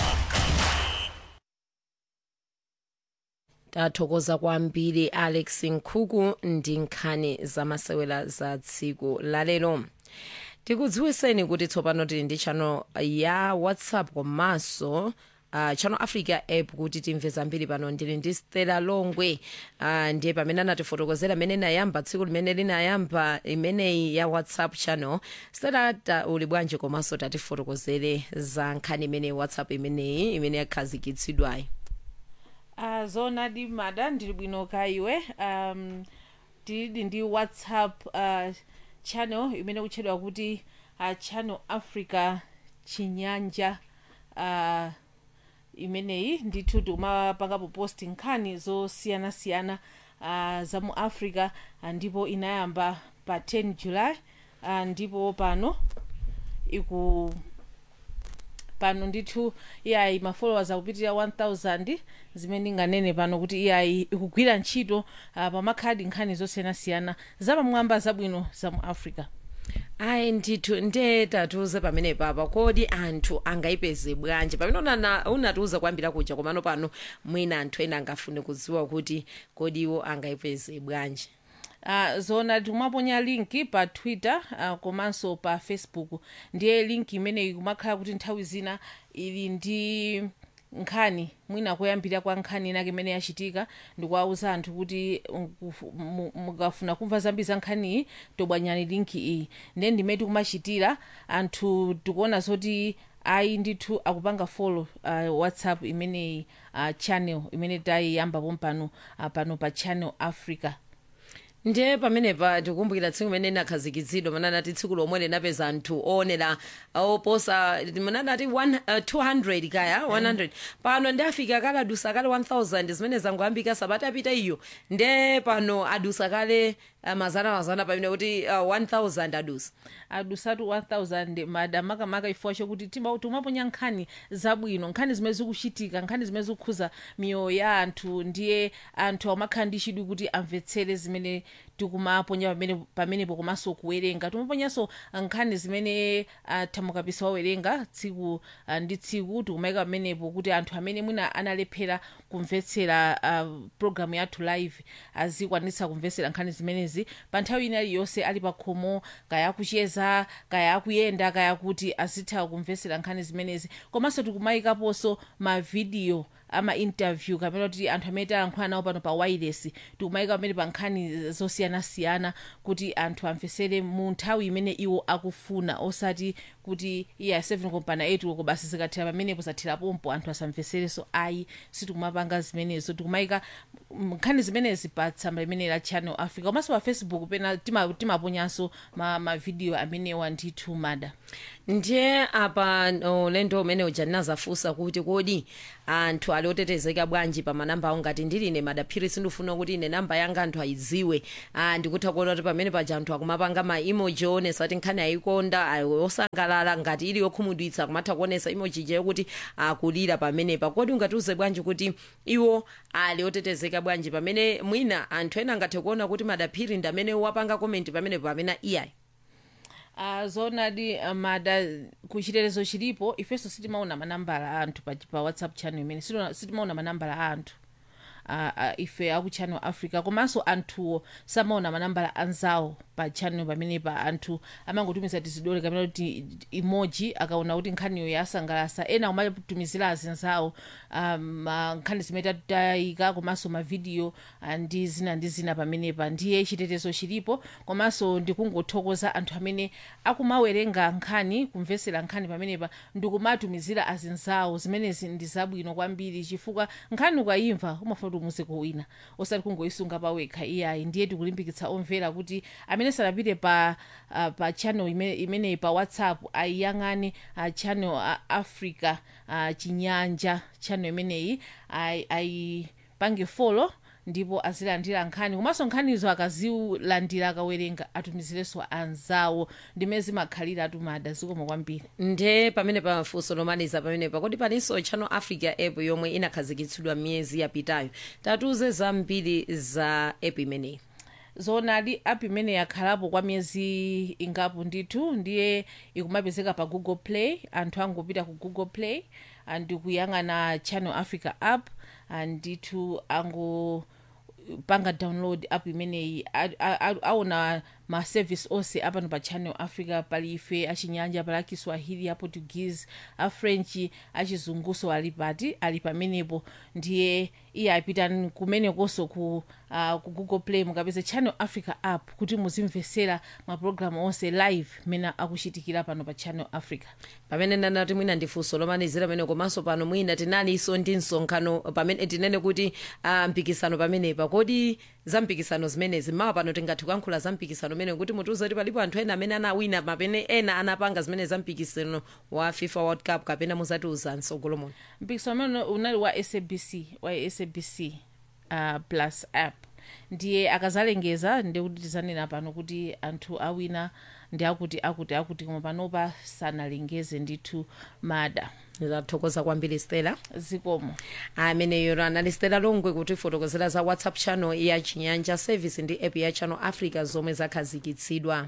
Speaker 1: tathokoza kwambiri alex nkhuku ndi nkhani zamasewera za tsiku lalero tikudziwiseni kuti tsopano tili ndi chano ya whatsapp komanso uh, channel africa app kuti timve zambiri pano ndili ndi stela longwe uh, ndiye pamene anatifotokozera imene inayamba tsiku limene linayamba imeneyi ya whatsapp channel stela ta, uli bwanji komanso tatifotokozere za nkhani imeneyi whatsapp imeneyi imene yakhazikitsidwayi
Speaker 21: uh, zoonadi mada ndili bwino ka iwe um, tili ndi whatsapp uh, channel imene kutchedwa kuti uh, channel africa chinyanja uh, imeneyi ndithu tikumapangapo post nkhani zosiyanasiyana uh, za mu africa uh, ndipo inayamba pa 10 july uh, ndipo pano iku pano ndithu iyayi ma followers akupitirira 1000 zimene ndinganene pano kuti iyayi ikugwira ntchito uh, pamakhadi nkhani zosiyanasiyana zapamwamba zabwino za mu africa
Speaker 1: ayi ndithu nde tatiuze pamene papa kodi anthu angayipeze bwanji pamene unana- unatiuza kwambira kuja komano pano mwina anthu ena angafune kudziwa kuti kodi iwo angayipeze bwanji
Speaker 21: uh, zona tikumaponya linki pa twitter uh, komanso pa facebook ndiye linki imeneyi kumakhala kuti nthawi zina ili ndi nkhani mwina kuyambira kwa nkhani inake imene yachitika ndikuwauza anthu kuti nkufu- mu- mukafuna kumva zambiri za nkhaniyi tobwanyani linki iyi ndiye ndimene tikumachitira anthu tikuona zoti ayi ndithu akupanga follow uh, whatsapp imeneyi uh, channel imene tayiyambapo pano uh, pano pa channel africa
Speaker 1: ndiye pamenepa tikumbukira tsiku limene linakhazikitsidwa mananati tsiku lomwe linapeza anthu oonera oposa mananati 200 kaya 100 pano ndi afika kale adusa kale 1000 zimene zangoyambika sabata apita iyo nde pano adusa kale uh, mazana mazana pamene kuti uh, 1000 adusa
Speaker 21: adusatu 1000 mada makamaka chifukwa chokuti tima- timaponya nkhani zabwino nkhani zimene zikuchitika nkhani zimene zikukhuza miyoyo ya anthu ndiye anthu amakhala ndi chidwi kuti amvetsere zimene tikumaponya pamene pamenepo komanso kuwerenga timaponyanso nkhani zimene uh, thamukapisa wawerenga tsiku uh, ndi tsiku tikumayika pamenepo kuti anthu amene mwina analephera kumvetsera uh, programu yathu live azikwanitsa kumvetsera nkhani zimenezi pa nthawi ina iliyonse ali pa khomo kaya akucheza kaya akuyenda kaya kuti azitha kumvetsera nkhani zimenezi komanso tikumayikaponso mavidiyo ama interview kapena kuti anthu amene talankhula nawo pano pa wireless tikumayika pamene pa nkhani zosiyanasiyana kuti anthu amvetsere mu nthawi imene iwo akufuna osati kuti iya 7 kompana 8 koko basi zikathera pamenepo zathirapompo anthu asamvetsereso ayi sitikumapanga zimenezo tikumayika mm, nkhani zimenezi pa tsamba limene la channel africa komanso pa facebook pena tima- timaponyanso ma, ma video amenewa ndithu mada
Speaker 1: ndiye apa ulendo umene uja ndinazafunsa kuti kodi anthu ali ali otetezeka bwanji pa manamba awo ngati ndili ine madaphiri sindifuna kuti ine namba yanga anthu ayidziwe ah, ndikutha kuona kuti pamene paja anthu akumapanga ma emoji onesa kuti nkhani ayikonda ayi osangalala ngati ili yokhumudwitsa kumatha kuonesa emoji je yokuti akulira pamenepa kodi ungatiuze bwanji kuti iwo ali otetezeka bwanji pamene mwina anthu ena angathe kuona kuti madaphiri ndi amene wapanga komenti pamenepo pamene iyayi
Speaker 21: Uh, zoonadi uh, mada kuchitetezo chilipo ifenso sitimaona manambala a anthu pa, pa whatsapp channel imene sitiona- sitimaona manambala a anthu uh, uh, ife aku channel africa komanso anthuwo samaona manambala anzawo pa channel pamenepa anthu amangotumiza tizidole kapena kuti emoji akaona kuti nkhaniyo yasangalasa ena amatumizira azinzawo um, uh, nkhani zimene tatayika komanso mavidiyo uh, ndi zina ndi zina pamenepa ndiye chitetezo chilipo komanso ndikungothokoza anthu amene akumawerenga nkhani kumvesera nkhani pamenepa ndikumatumizira azinzawo zimenezi ndi zabwino kwambiri chifukwa nkhani ukayimva umafuna kuti umuze wina osati kungoyisunga pawekha iyayi ndiye tikulimbikitsa omvera kuti amene sanapite pa uh, pa channel imene- imeneyi pa whatsapp ayiyang'ane uh, channel uh, africa uh, chinyanja channel imeneyi ayi- ayipange follow ndipo azilandira nkhani komanso nkhanizo akazilandira akawerenga atumizirenso anzawo ndimene zimakhalira atumada zikomo kwambiri
Speaker 1: nde pamene pafunso lomaliza pamenepa kodi palinso channel africa app yomwe inakhazikitsidwa miyezi yapitayo tatiuze zambiri za app imeneyi
Speaker 21: zoonadi app imene yakhalapo kwa miyezi ingapo ndithu ndiye ikumapezeka pa google play anthu angopita ku google play ah, ndikuyang'ana channel africa app ah, ndithu angopanga download app imeneyi A- a- a- aona ma service onse apano pa channel africa pali ife achinyanja pali akiswahili aportuguese afrench achizunguso ali pati ali pamenepo ndiye iye apita kumenekonso ku, uh, ku google play mukapeza channel africa app kuti muzimvesera mapulogalamu onse live mene akuchitikira pano pa channel africa
Speaker 1: pamene ndanati mwina ndifunso lomalizira pamene komanso pano mwina tinalinso ndi msonkhano pamene tinene kuti uh, mpikisano pamenepa kodi za mpikisano zimenezi mawa pano tingathe kuyankhula za mpikisano umene kuti mutiuze kuti palipo anthu ena amene anawina mapene ena anapanga zimene za mpikisano wa fifa world cup kapena muzatiuza msogolo muno
Speaker 21: mpikisano umene unali wa sabc wa sabc uh, plus app ndiye akazalengeza ndikuti tizanena pano kuti anthu awina ndi akuti akuti akuti koma panopa sanalengeze ndithu mada
Speaker 1: zathokoza kwambiri stela
Speaker 21: zikomo
Speaker 1: ameneyo anali stela longwe kuti fotokozera za whatsapp channel ya chinyanja service ndi app ya channel africa zomwe zakhazikitsidwa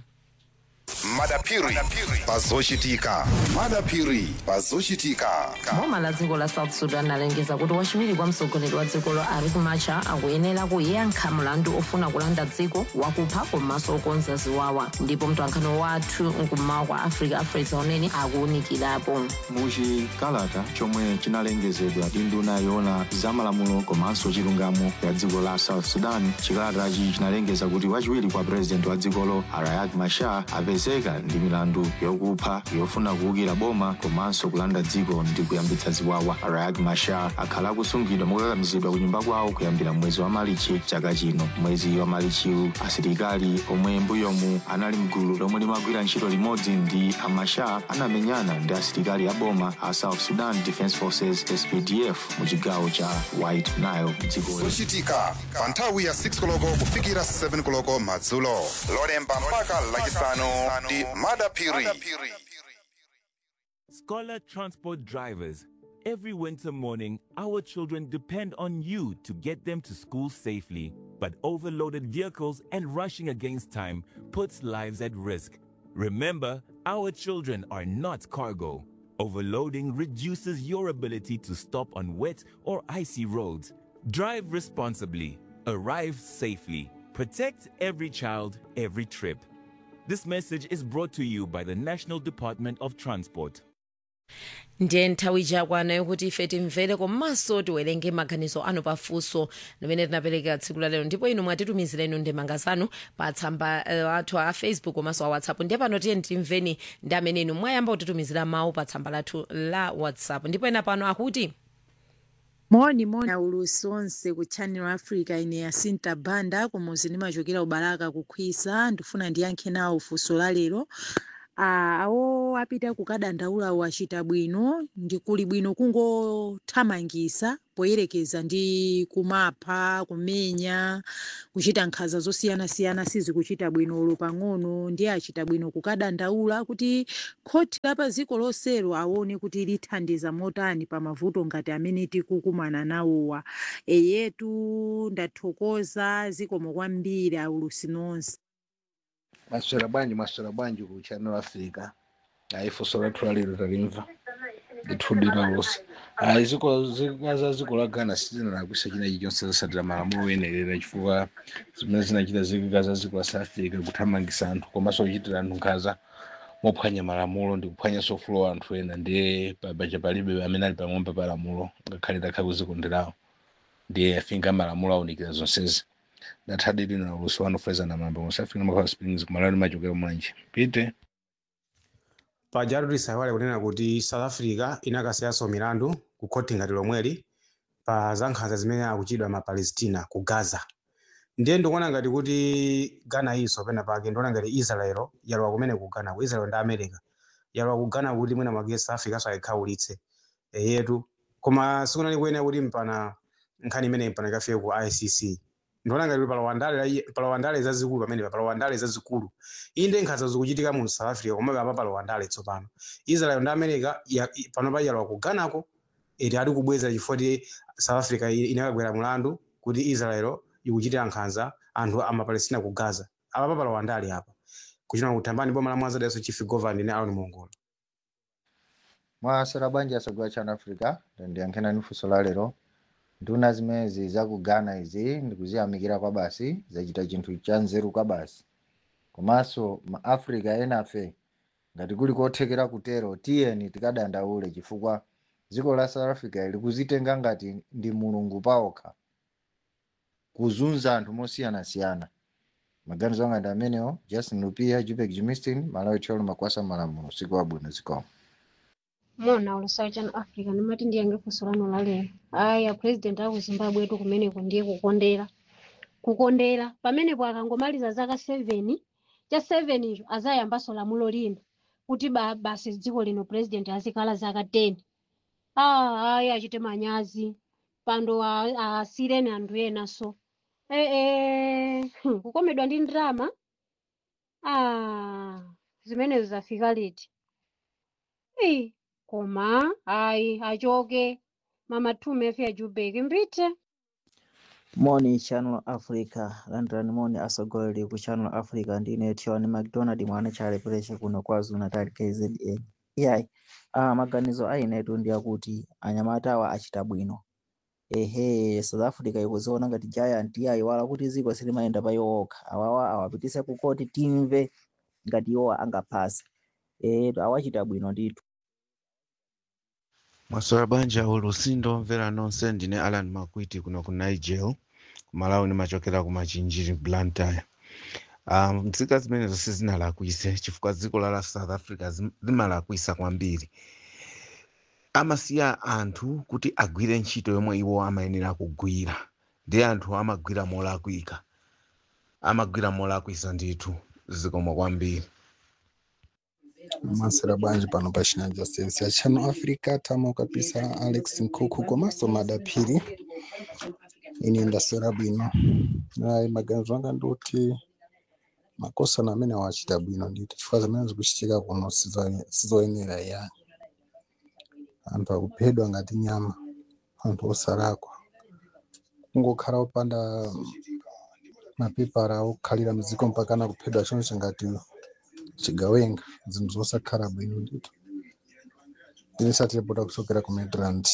Speaker 3: madapiri pazochitika madapiri pazochitika
Speaker 4: boma la dziko la south sudan alengeza kuti wachiwiri kwa mtsogoleri wa dzikolo riek machar akuyenera kuyankha mlandu ofuna kulanda dziko wakupha komanso okonza ziwawa ndipo mtwankhani wathu mkummawa kwa africa afresa unene akuwunikirapo
Speaker 22: muchikalata chomwe chinalengezedwa ndi nduna yoona zamalamulo komanso chilungamo ya dziko la south sudan chikalatachi chinalengeza kuti wachiwiri kwa purezidenti wa dzikolo riek machar apezeka ndi milandu yokupha yofuna kuwukira boma komanso kulanda dziko ndi kuyambitsa ziwawa riek machar akhala akusungidwa mokakamizidwa ku nyumba kwawo kuyambira mwezi wa malichi chaka chino mwezi wa malichiwu asilikali omwe mbuyomu anali mgulu lomwe limagwira ntchito limodzi ndi amachar anamenyana ndi asilikali a boma a south sudan defense forces spdf mu chigawo cha white nile dzikoli
Speaker 3: zochitika pa nthawi ya 6 koloko kufikira 7 koloko madzulo lolemba mpaka lachisanu ndi madapiri
Speaker 15: Scholar Transport Drivers. Every winter morning, our children depend on you to get them to school safely. But overloaded vehicles and rushing against time puts lives at risk. Remember, our children are not cargo. Overloading reduces your ability to stop on wet or icy roads. Drive responsibly, arrive safely, protect every child, every trip. This message is brought to you by the National Department of Transport.
Speaker 1: ndiye nthawi chakwana yokuti ife timvere komanso tiwerenge maganizo anu pafunso limene tinapereka tsiku la lero ndipo inu mwatitumizira inu ndemanga zanu pa tsamba uh, athu a facebook komanso a whatsapp ndiye pano tiye timveni ndi amene inu mwayamba kutitumizira mawu pa tsamba lathu la whatsapp ndipo ena pano akuti
Speaker 23: moni moni aulusi onse ku channel africa ine yasinta banda kumuzi ndimachokera ubalaka kukhwisa ndifuna ndiyankhe nawo funso la lero ah, awo apita kukadandaula wachita bwino ndi kuli bwino kungothamangisa poyerekeza ndi kumapha kumenya kuchita nkhanza zosiyanasiyana sizikuchita bwino ulo pang'ono ndiye achita bwino kukadandaula kuti khoti la pa dziko lonselo aone kuti lithandiza motani pa mavuto ngati amene tikukumana nawowa eyetu ndathokoza zikomo kwambiri aulusi nonse
Speaker 2: maswera bwanji maswera bwanji ku channel africa aifunso lathu lalero talimva ndithudira lusi ayi ziko zikaza ziko la ghana sizinalakwisa china chilichonse zasatira malamulo oyenerera chifukwa zimene zinachita zikaza ziko la south africa kuthamangisa anthu komanso kuchitira anthu nkhanza mophwanya malamulo ndi kuphwanyanso ufulu wa anthu ena ndiye paja palibe amene ali pamwamba pa lamulo ngakhale takhala kuzikonderawo ndiye afinga malamulo awunikira zonsezi ndathadi lino na ulusi wanu feza na mambo musafika makhala springs kumalani machokera mulanje pite
Speaker 7: pajatu tisaiwale kunena kuti south africa inakasiyanso milandu ku khoti ngati lomweli pa za nkhanza zimene akuchitidwa mapalestina ku gaza ndiye ndikuona ngati kuti ghana inso pena pake ndiona ngati israel yalowa kumene ku ghana ku israel ndi america yalowa ku ghana kuti mwina mwake south africa so ayikhaulitse yetu koma sikunani kuyenera kuti mpana nkhani imene mpana ikafike ku icc ndiona ngati palowandale palowandale zazikulu pamene palowandale zazikulu inde nkhanza zikuchitika mu south africa komabe apa palowandale tsopano israel ndi america ya- i- panopa yalowa ku ghanako iti ali kubweza chifukwa ti south africa i- inakagwera mlandu kuti israel ikuchitira nkhanza anthu amapalestina ku gaza apa pa palowandale apa kuchina kuthambani boma la mwanzadaso chief governor ndi aron mongola
Speaker 8: mwasera bwanji asogwa chana africa ndiyankhenani funso la lero nduna zimezi za ku ghana izi ndikuziyamikira kwa basi zachita chinthu cha nzeru kwa basi komanso maafrika enafe ngati kuli kothekera kutero tiyeni tikadandaule chifukwa dziko la south africa likuzitenga ngati ndi mulungu paokha kuzunza anthu mosiyanasiyana maganizo anga ndi amenewo justin lupia jupek jimistin malawi tcholo makwasa malamulo usiku wabwino zikomo
Speaker 24: mona ulusayi chanu africa ndimati ndiyange funso lanu lalero aya president aku zimbabwe etu kumeneko ndiye kukondera kukondera pamenepo akangomaliza zaka 7 cha 7 icho azayambaso lamulo lina kuti ba, basi dziko lino president azikhala zaka 10 ah aya achite manyazi pando a- asireni anthu ena so eh, eh, hmm, kukomedwa ndi ndrama ah zimenezo zafika liti Eh, koma ayi achoke mama tume afi ajubeke mbite
Speaker 25: moni channel africa landirani moni asogoleri ku channel africa ndine tiwani mcdonald mwana chalepereche kuno kwazulu natal kzn iyayi ah, maganizo ayinetu ndi akuti anyamata awa achita bwino ehe south africa ikuziona ngati giant iyayi wala kuti dziko silimayenda pa iwo okha awawa awapitise ku koti timve ngati iwowa angaphase ehe awachita bwino ndithu
Speaker 26: Maswera banja ulusindo mvera nonse ndine Alan Makwiti kuno ku Niger kumalawi nimachokera ku machinjiri Blantyre um, nzika zimene zonse zinalakwise chifukwa dziko la la South Africa zim- limalakwisa kwambiri amasiya anthu kuti agwire ntchito yomwe iwo amayenera kugwira ndi anthu amagwira molakwika amagwira molakwisa ndithu zikomo kwambiri
Speaker 27: masera bwanji pano pa chinanja service ya channel africa tamo kabisa alex nkhuku komanso madaphiri ine ndasera bwino ayi maganizo anga ndoti makosana amene awachita bwino nditi chifukwa zimene zikuchitika kuno sizo- sizoyenera yani anthu akuphedwa ngati nyama anthu osalakwa kungokhala opanda mapepala okhalira mdziko mpakana kuphedwa choncho ngati chigawenga zinthu zosakhala bwino ndito ine satirepota kuchokera ku midrand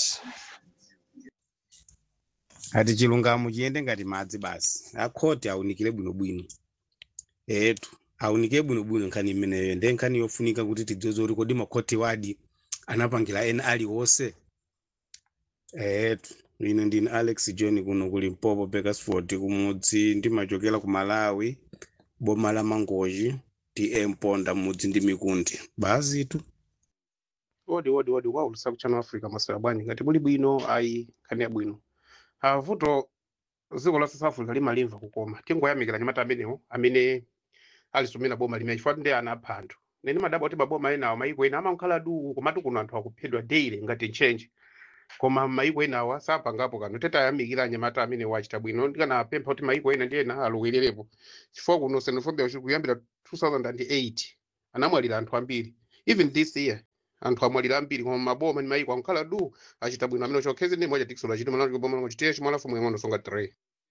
Speaker 7: ati chilungamo chiyende ngati madzi basi akhoti awunikire bwinobwino etu awunikire bwinobwino nkhani imeneyo ndi nkhani yofunika kuti tidziwe kuti kodi makhoti wadi anapangira ena aliwonse etu ine ndine alex john kuno ku limpopo bakersford kumudzi ndimachokera ku malawi boma la mangochi tm ponda mudzi ndi mikundi bazitu
Speaker 28: odi odi odi kwaulusa kuchano africa masera bwanji ngati muli bwino ayi nkhani yabwino avuto dziko la south africa limalimva kukoma tingoyamikira anyamata amenewo amene alisumira boma limene chifukwa ndi ana apha anthu neni madaba kuti maboma enawo maiko ena amakhala du komatu kuno anthu akuphedwa daily ngati nchenje koma maiko enawa sapangapo kanthu tete ayamikira anyamata amene wachita bwino ndikanapempha kuti maiko ena ndi ena alowererepo chifukwa kuno xenophobia uchi kuyambira 2008 anamwalira anthu ambiri even this year anthu amwalira ambiri koma maboma ndi maiko ankhala du achita bwino amene chokhezi ndi moja tikisolo achita mwana kuboma chitiye chimwana fumu yang'ono songa 3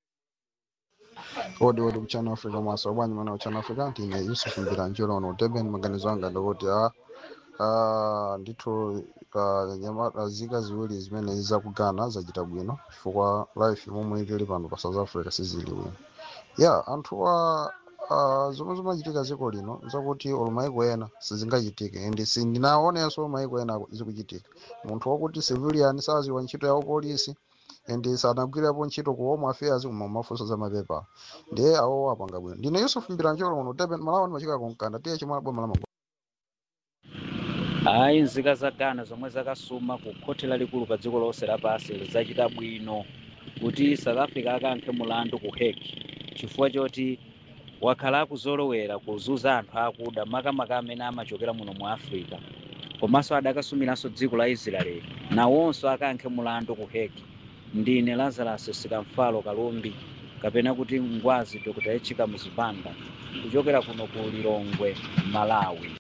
Speaker 27: odi odi kuchana africa mwaso bwanyi mana kuchana africa ndine yusuf mbiranjiro ono deben maganizo anga ndikuti a ah, ndithu ah, nyama- ah, zika ziwiri zimene zakugana zachita bwino chifukwa life momwe tili pano pa south africa sizili bwino ya anthu a ah, zomwe zimachitika dziko lino zakuti olo maiko ena sizingachitike and sindinaonenso maiko ena zikuchitika munthu wakuti civilian saziwa ntchito yawo polisi and sanagwirapo ntchito ku home affairs koma mafunso za mapepa ndiye awo apanga bwino ndine yusuf mbiranjolo uno deben malawa ndimachika kunkanda tiye chimwana boma la Mango.
Speaker 9: hayi nzika za ghana zomwe zakasuma ku khoti lalikulu pa dziko lonse lapansi zachita bwino kuti south africa akankhe mulandu ku hague chifukwa choti wakhala akuzolowera kuzunza anthu akuda makamaka amene amachokera muno mu africa komanso adakasumiranso dziko la israeli nawonso akankhe mulandu ku hague ndine lazarus sikamfalo kalumbi kapena kuti ngwazi dr echika muzipanda kuchokera kuno ku lilongwe malawi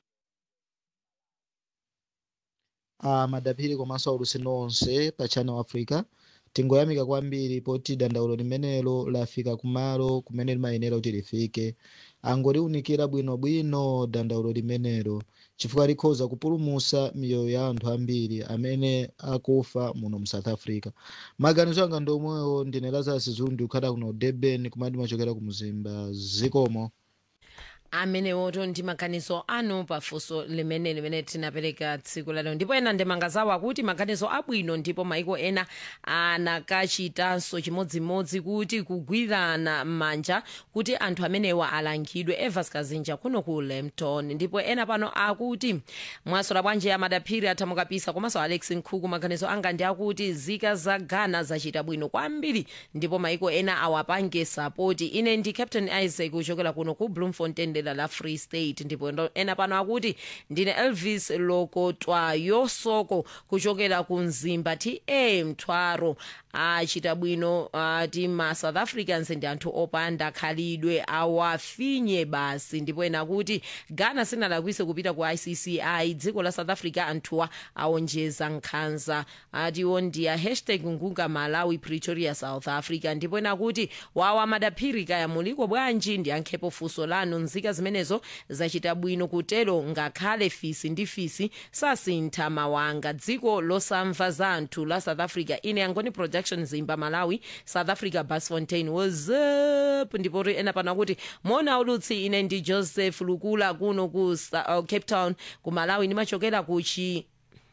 Speaker 10: a madaphiri komanso aulusi nonse pa channel africa tingoyamika kwambiri poti dandaulo limenelo lafika kumalo kumene limayenera kuti lifike angoliunikira bwinobwino dandaulo limenelo chifukwa likhoza kupulumusa miyoyo ya anthu ambiri amene akufa muno mu south africa maganizo anga ndi omwewo ndine lazarus zulu ndikukhala kuno durban kumati machokera ku mzimba zikomo
Speaker 1: amenewoto ndi maganizo anu pafunso limene limene tinapereka tsiku lalero ndipo ena ndemanga zawo akuti maganizo abwino ndipo maiko ena anakachitanso chimodzimodzi kuti kugwirana m'manja kuti anthu amenewa alangidwe evas kazinja kuno ku lempton ndipo ena pano akuti mwasola bwanji amadaphiri athamukapisa komanso alex nkhuku maganizo anga ndi akuti zika za ghana zachita bwino kwambiri ndipo maiko ena awapange sapoti ine ndi captain isaac kuchokera kuno ku bloemfontein dera la free state ndipo ndo- ena pano akuti ndine elvis lokotwa yosoko kuchokera ku mzimba ti e mthwaro achita bwino ati ma south africans ndi anthu opanda khalidwe awafinye basi ndipo ena kuti ghana sinalakwise kupita ku icci dziko la south africa anthuwa aonjeza nkhanza atiwo ndiya hashtag ngunga malawi pretoria south africa ndipo ena kuti wawa madaphiri kaya muliko bwanji ndiyankhepo funso lanu nzika zimenezo zachita bwino kutero ngakhale fisi ndi fisi sasintha mawanga dziko losamva za anthu la south africa ine yangoni production zimba malawi south africa basfontein whatsapp ndipo ri ena pano akuti mona ulutsi ine ndi joseph lukula kuno ku Sa- uh, cape town ku malawi ndimachokera kuchi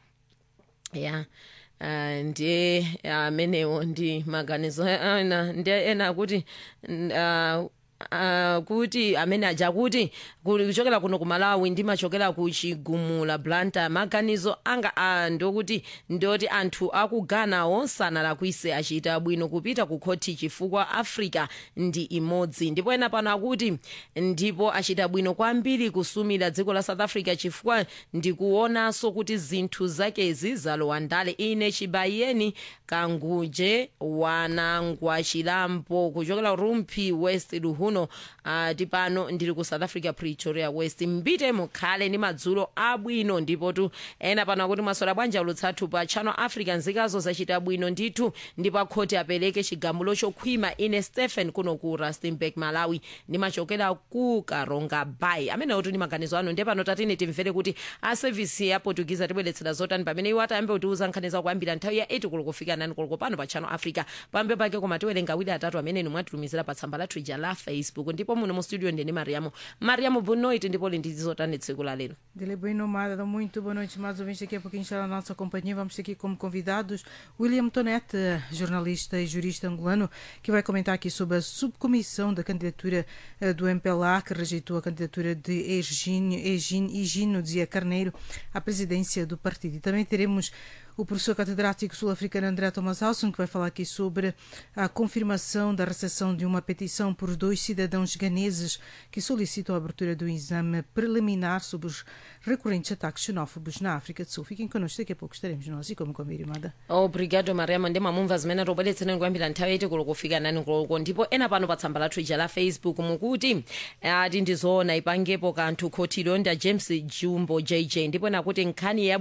Speaker 1: ya Uh, ndiye amenewo ndi maganizo ena ndiye ena kuti uh, Uh, kuti amene aja kuti kuli kuchokera kuno ku malawi ndimachokera ku chigumula blanta maganizo anga uh, ndokuti ndoti anthu aku ghana onse analakwise achita bwino kupita ku khoti chifukwa africa ndi imodzi ndipo ena pano akuti ndipo achita bwino kwambiri kusumira dziko la south africa chifukwa ndikuonanso kuti zinthu zakezi zalowa ndale ine chibayeni kanguje wanangwa chilambo kuchokera rumphi west luhuno uh, tipano ndili ku south africa pretoria west mbite mukhale ndi madzulo abwino ndipo tu ena pano akuti mwasola bwanja ulutsathu pa channel africa nzikazo zachita bwino ndithu ndipo akhoti apereke chigamulo chokhwima ine stephen kuno ku rustenburg malawi ndimachokera ku karonga bay amenewo tu ndi maganizo anu ndiye pano tatine timvere kuti a sevisi ya portuguese atibweretsera zotani pamene iwo atayambe kutiuza nkhani za kuyambira nthawi ya 8 koloko kufika 9 koloko pano pa channel africa pambe pake koma tiwerenga awiri atatu amene inu mwatitumizira pa tsamba lathu ija la facebook ndipo muno mu studio ndine mariamo mariamo bonoit ndipo li ndi zotani tsiku la lero
Speaker 11: Dele bem nomada, muito boa noite, mais ouvintes. Daqui a pouquinho está na nossa companhia. Vamos ter aqui como convidados William Tonete, jornalista e jurista angolano, que vai comentar aqui sobre a subcomissão da candidatura eh, do MPLA, que rejeitou a candidatura de Egínio, Egínio, Egínio Dizia Carneiro à presidência do partido. E também teremos o professor catedrático sul-africano André Thomas Hausen, que vai falar aqui sobre a confirmação da recepção de uma petição por dois cidadãos ganeses que solicitam a abertura do exame preliminar sobre os recorrentes ataques xenófobos na África do Sul. Fiquem connosco, daqui a pouco estaremos nós e como combinado.
Speaker 1: obrigado mariamo ndi mamumva zimene tobweretsereni kuyambira nthawi yaiti kulo kufika nani kuloko ndipo ena pano pa tsamba lathu ija la facebook mukuti ati ndizoona ipangepo kanthu khotiro nda james jumbo jj ndipo nakuti nkhani ya